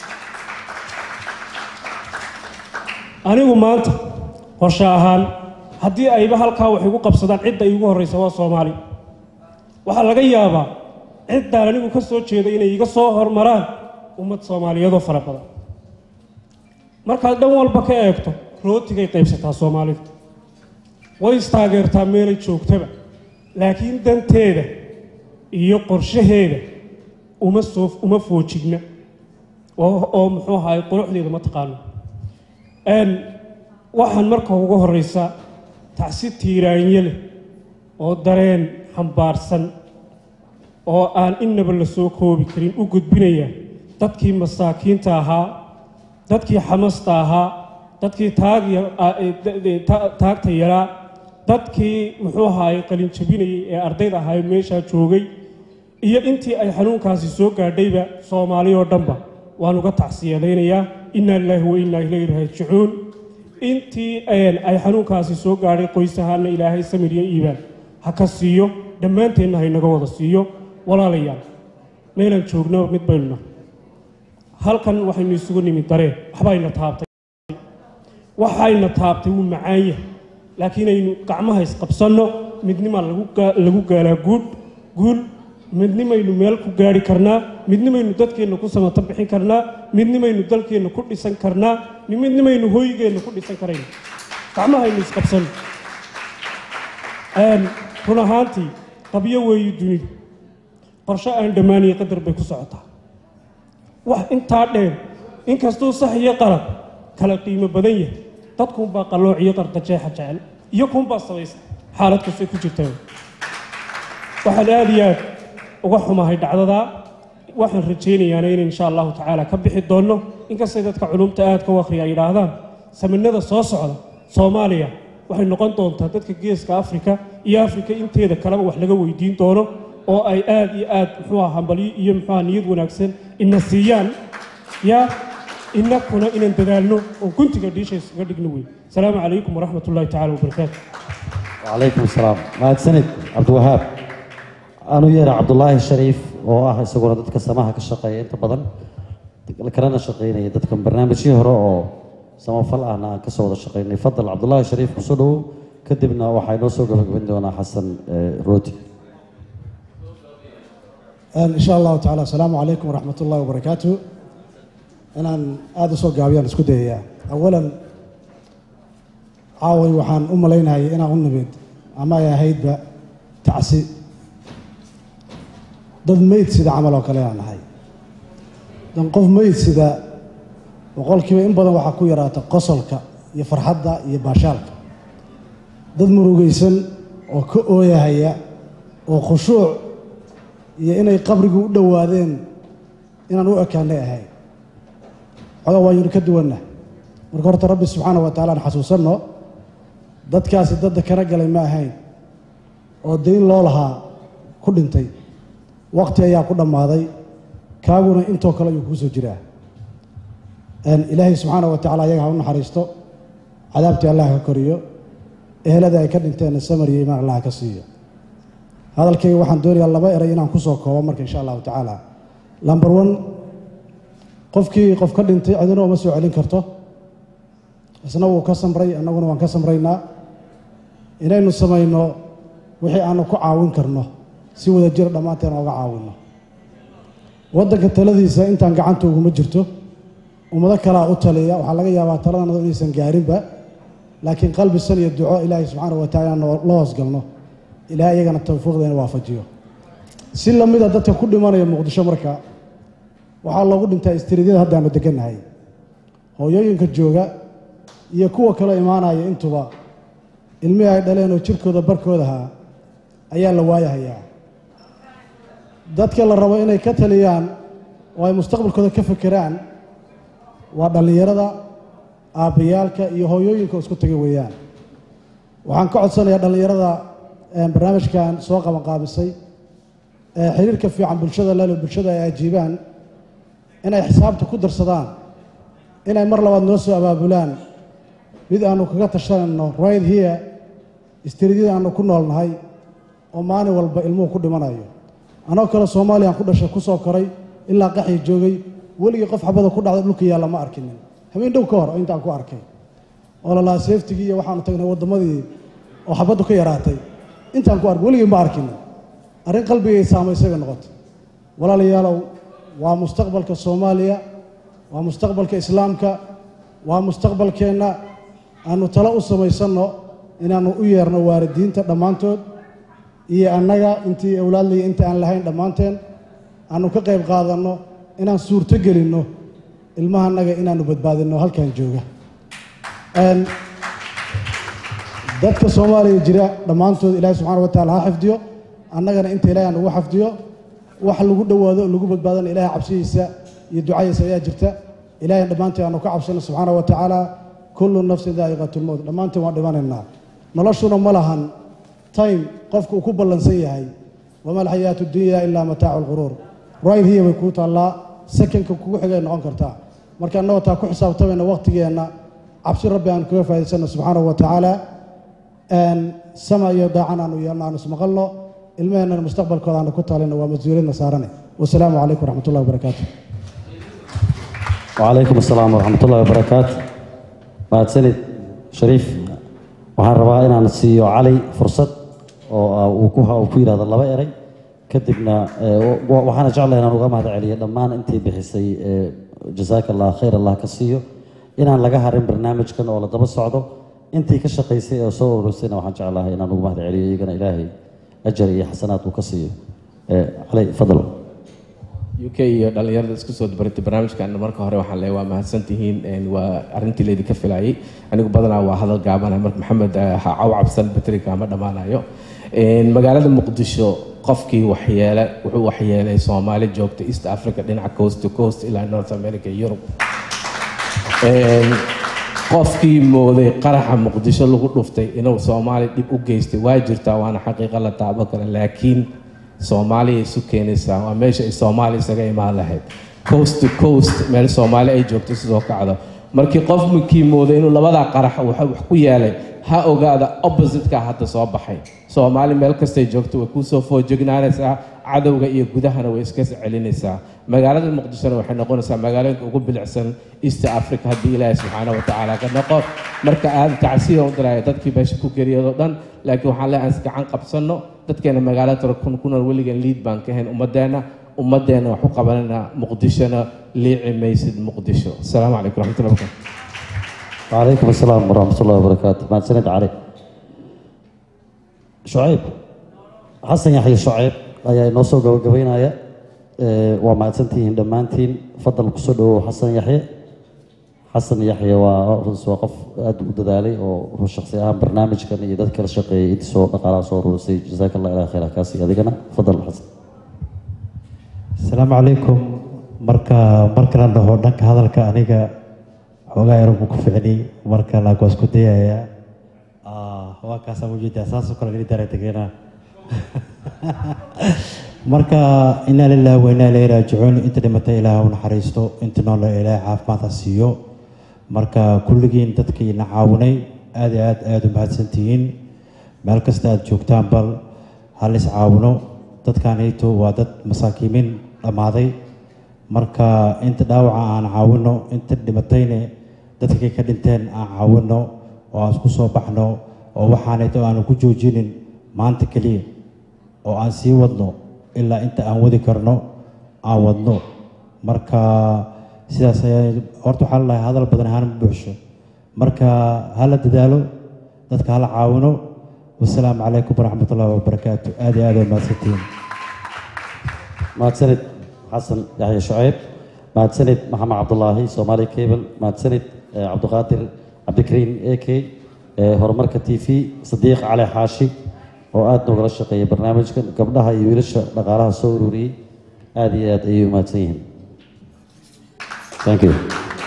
anigu maanta qorshe ahaan haddii ayba halkaa wax igu qabsadaan cidda iigu horraysa waa soomaali waxaa laga yaabaa ciddaan anigu ka soo jeeda inay iga soo hormaraan ummad soomaaliyeedoo fara badan markaad dhan walba ka eegto rootigay qaybsataa soomaalidu way istaageertaa meelay joogtaba laakiin danteeda iyo qorshaheeda uma soo uma foojigna oo oo muxuu ahaay quruxdeeda ma taqaano waxaan marka ugu horraysa tacsi tiiraanye leh oo dareen xambaarsan oo aan innaba la soo koobi karin u gudbinaya dadkii masaakiinta ahaa dadkii xamasta ahaa dadkii taagta yaraa dadkii muxuu ahaay qalinjabinayay ee ardayda ahaay meeshaa joogay iyo intii ay xanuunkaasi soo gaadhayba soomaali oo dhanba waan uga tacsiyadaynayaa inaa lilaahi wa innaa ilayhi raajicuun intii ay xanuunkaasi soo gaadhay qoys ahaana ilaahay samir iyo iibaan ha ka siiyo dhammaanteenna haynaga wada siiyo walaalayaal meelaan joognaba mid baynu nahay halkan waxaynu isugu nimid dareen waxbayna taabtay waxayna taabtay wuu macaan yahay laakiin aynu gacmaha isqabsanno midnimaa lagu gaalaa guud guul midnimaynu meel ku gaari karnaa midnimaynu dadkeenna ku samato bixin karnaa midnimaynu dalkeenna ku dhisan karnaa midnimaynu hoygeenna ku dhisan karayna gacmahaynu isqabsanno run ahaantii qabyo weeyi dunidu qorshe aan dhammaaniyo qadar bay ku socotaa wax intaa dheer inkastuu sax iyo qalab kala qiimo badan yahay dadkuunbaa qallooc iyo qarqajeexa jecel iyo kuunbaa sabaysa xaalad kastay ku jirtaa waxaan aada iyo aad uga xumahay dhacdadaa waxaan rajaynayaana in insha allahu tacaala ka bixi doonno inkastay dadka culumta aadka u akhriya ay yidhaahdaan saminada soo socda soomaaliya waxay noqon doontaa dadka geeska afrika iyo afrika inteeda kaleba wax laga weydiin doono oo ay aad iyo aad muxuuha hambalyo iyo muxuuha niyad wanaagsan ina siiyaan yaa inakuna inaan dadaalno oo guntiga dhiisha iskaga dhigno wey asalaamu calaykum waraxmat ullahi tacala wabarakaatu وعليكم السلام mahad sanid cabdiwahaab anu yeera cabdulaahi shariif oo ah isaguna dadka samaha ka shaqeeya inta badan kalena shaqeynaya dadkan barnaamijyii hore oo samafal ahna aan kasoo wada shaqeynay fadal cabdulaahi shariif kusoo dhowow kadibna waxaa inoo soo gabagabayn doonaa xasan rooti إن شاء الله تعالى السلام عليكم ورحمة الله وبركاته أنا هذا صوت قابيان اسكو ديا أولا عاوي وحان أم لينا هي أنا أم نبيد أما يا هيد با تعسي ضد ميت سيدا عملوا كلام هاي دن قف ميت سيدا وقول كيما إن بدن وحا كو يراتا قصلك يا فرحدا يا باشالك ضد مروغيسن وكو أويا هيا وخشوع iyo inay qabrigu u dhowaadeen inaan u ekaanay ahay xogaa waaynu ka duwanna marka horta rabbi subxaana wa taala aan xasuusanno dadkaasi dadda kana galay ma ahayn oo dayn loo lahaa ku dhintay waqti ayaa ku dhammaaday kaaguna intoo kale ayuu kuu soo jiraa ilaahay subxaana wa tacala ayaga ha u naxariisto cadaabtii allah ka koriyo ehelada ay ka dhinteenna samar iyo imaan allah ka siiyo hadalkayga waxaan doonayaa laba eray inaan ku soo koobo marka insha allahu tacaala lamber one qofkii qof ka dhintay cidina uma soo celin karto isna wuu ka samray annaguna waan ka samraynaa inaynu samayno wixii aanu ku caawin karno si wada jir dhammaanteen ooga caawinno waddanka taladiisa intaan gacanta uguma jirto ummado kalaa u taliya waxaa laga yaabaa taladanado inaysan gaarinba laakiin qalbi san iyo duco ilaahay subxaana wa tacaala noo la hoosgalno ilaahay iyagana tawfiiqdeena waafajiyo si lamida dadka ku dhimanaya muqdisho marka waxaa loogu dhintaa istiriidyada haddaanu degannahay hooyooyinka jooga iyo kuwa kale imaanaya intuba ilmihii ay dhaleen oo jirkooda barkoodaha ayaa la waayahayaa dadka la rabo inay ka taliyaan oo ay mustaqbalkooda ka fekeraan waa dhallinyarada aabbayaalka iyo hooyooyinka oo isku tagay weeyaan waxaan ka codsanayaa dhallinyarada barnaamijkan soo qabanqaabisay ee xiriirka fiican bulshada lalo bulshada ay ajiibaan inay xisaabta ku darsadaan inay mar labaad noo soo abaabulaan mid aanu kaga tashanayno right here istiriidyada aanu ku noolnahay oo maalin walba ilmuhu ku dhimanayo anoo kale soomaaliyaan ku dhashay ku soo koray ilaa qaxii joogay weligii qof xabada ku dhacda dhulka yaalla ma arkinin habeen dhow ka hor oo intaan ku arkay oo lalaa seeftigii iyo waxaanu tagnay waddamadii oo xabaddu ka yaraatay intaan ku arkay weligii ma arkinin arrin qalbigay saamaysay bay noqotay walaalayaalow waa mustaqbalka soomaaliya waa mustaqbalka islaamka waa mustaqbalkeenna aanu talo u samaysanno inaannu u yeerno waalidiinta dhammaantood iyo annaga intii awlaadlaya inta aan lahayn dhammaanteen aanu ka qayb qaadanno inaan suurto gelinno ilmaha annaga inaannu badbaadinno halkan jooga dadka soomaaliya jira dhammaantood ilaahi subxana wa tacala ha xifdiyo annagana inta ilahi aan ugu xafdiyo wax lagu dhowaado oo lagu badbaadana ilahay cabsidiisa iyo ducadiisa ayaa jirta ilahay dhammaanteen aanu ka cabsano subxaana wa tacaala kullu nafsin daa'iqatulmowt dhammaanteen waan dhimanaynaa noloshuna ma lahan time qofka uu ku ballansan yahay wama alxayaatu dunya ilaa mataacu lquruur right here bay kuu taallaa sakanka kugu xigay noqon kartaa marka annagoo taa ku xisaabtamayna waqtigeenna cabsi rabbi aanu kaga faa'idaysano subxaanahu wa tacaala sama iyo daacan aanu yeelno aanu ismaqalno ilmaheennana mustaqbalkooda aanu ku talino waa mas-uuliyadna saarane wasalaamu calaykum waraxmat ullahi wabarakaatu وعليكم السلام ورحمة الله وبركاته بعد سنة شريف waxaan rabaa inaan siiyo cali fursad oo uu ku uu ku yidhahdo laba eray kadibna waxaana jeclahay inaan uga mahad celiyo dhammaan intii bixisay jazaaka allah khayr allah ka siiyo inaan laga harin barnaamijkan oo la daba socdo intii ka shaqaysay oo soo urursayna waxaan jeclahay inaan uga mahad celiyo iyagana ilaahay ajar iyo xasanaad uu ka siiyo cali fadal u k iyo dhallinyarada isku soo dabaratay barnaamijkan marka hore waxaan leeyahay waa mahadsantihiin waa arrintii laydinka filayay anigu badanaa waa hadal gaabana marka maxamed ha caw cabsan batrika ma dhammaanayo magaalada muqdisho qofkii waxyeele wuxuu waxyeelay soomaali joogta east africa dhinaca coast to coast ilaa north america iyo yurub qofkii mooday qaraxa muqdisho lagu dhuftay inuu soomaali dhib u geystay waa jirtaa waana xaqiiqa la taabo kale laakiin soomaaliya isu keenaysaa waa meesha ay soomaaliya isaga imaan lahayd coast to coast meel soomaali ay joogto sidoo kacdo markii qofkii mooday inuu labadaa qarax wax ku yeelay ha ogaada opposite-ka hadda soo baxay soomaali meel kastay joogto way kuusoo foojignaanaysaa cadowga iyo gudahana way iska celinaysaa magaalada muqdishona waxay noqonaysaa magaalooyinka ugu bilicsan east africa haddii ilaahay subxaana wa tacaala ka noqo marka aad tacsiya u diraya dadkii meesha ku geriyadoo dhan laakiin waxaan leeyahay is gacan qabsanno dadkeena magaalada tara kun kunool weligan liid baan ka hayn ummadeenna ummadeenna wax u qabanayna muqdishona liici maysid muqdisho asalaamu calaykum raxmatullahi barakatu وعليكم السلام ورحمة الله وبركاته مع سند علي شعيب حسن يحيى شعيب ayaa inoo soo gabagabaynaya waa mahadsantihiin dhammaantiin fadal kusoo dhawow xasan yaxye xasan yaxye waa runs waa qof aada u dadaalay oo shaksi ahaan barnaamijkan iyo dad kala shaqeeyay intii soo dhaqaalaha soo rurisay jazaaka allah ilaa khayra kaasi adigana fadal xasan asalaamu calaykum marka marka la dhaho dhanka hadalka aniga xoogaa yar buu ku ficnay marka laakiin waa isku dayayaa waa kaasaa ujeedaa saasoo kale geli daray tegeena marka inaa lillahi wa inaa ilayhi raajicuun inta dhimatay ilaah u naxariisto inta noole ilaah caafimaad ha siiyo marka kulligiin dadkiina caawinay aad iyo aad aada u mahadsantihiin meel kasta aad joogtaan bal hal is caawino dadkanayto waa dad masaakiimiin dhammaaday marka inta dhaawaca aan caawino inta dhimatayne dadkii ka dhinteen aan caawino oo aan isku soo baxno oo waxaanayto aanu ku joojinin maanta keliya oo aan sii wadno ilaa inta aan wadi karno aan wadno marka sidaas ayaa horta waxaa lalahay hadal badan ahaan ma buuxsho marka hala dadaalo dadka hala caawino wasalaamu calaykum waraxmat ullahi wabarakaatu aad iyo aad ay mahadsantihiin mahadsanid xasan yaxya shuceyb mahadsanid maxamed cabdulaahi soomaali cable mahadsanid eh, cabdiqaadir cabdikariin a k horumarka t v sadiiq cali xaashi oo aada noogala shaqeeyay barnaamijkan gabdhaha iyo wiilasha dhaqaalaha soo ururiyey aada iyo aad ayay u mahadsan yihiin thank you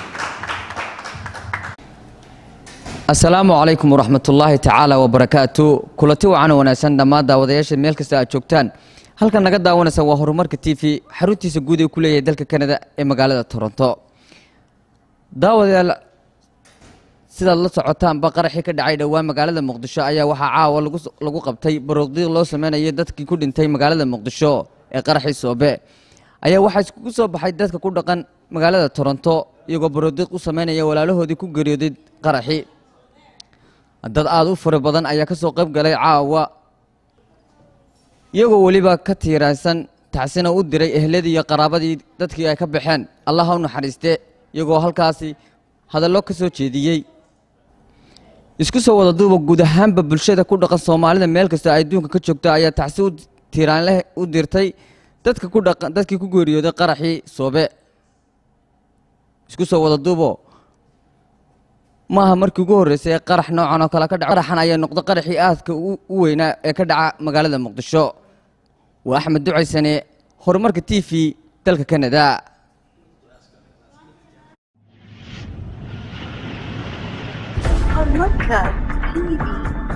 asalaamu calaykum waraxmatullaahi tacaala wabarakaatu kulanti wacan oo wanaagsan dhammaan daawadayaasha meel kasta aad joogtaan halkan naga daawanaysa waa horumarka t v xaruntiisa guud ee ku leeyahay dalka kanada ee magaalada toronto daawadayaal sidaad la socotaanba qaraxii ka dhacay dhowaan magaalada muqdisho ayaa waxaa caawa lagu lagu qabtay baroodiiq loo sameynayay dadkii ku dhintay magaalada muqdisho ee qaraxii soobe ayaa waxaa iskugu soo baxay dadka ku dhaqan magaalada toronto iyagoo baroodiiq u sameynaya walaalahoodii ku geeriyooday qaraxii dad aada u fara badan ayaa ka soo qayb galay caawa iyagoo weliba ka tiiraansan tacsina u diray ehladii iyo qaraabadii dadkii ay ka baxeen allah ha u naxariiste iyagoo halkaasi hadallo ka soo jeediyey isku soo wada duuba guud ahaanba bulshada ku dhaqan soomaalida meel kasta ay adduunka ka joogta ayaa tacsi u tiiraanleh u dirtay dadka ku dhaqan dadkii ku geeriyooday qaraxii soobe isku soo wada duubo maaha markii ugu horreysay ee qarax noocan oo kale ka dhaco qaraxan ayaa noqday qaraxii aadka u u weynaa ee ka dhaca magaalada muqdisho waa axmed ducaysane horumarka t v dalka kanada Horumarka TV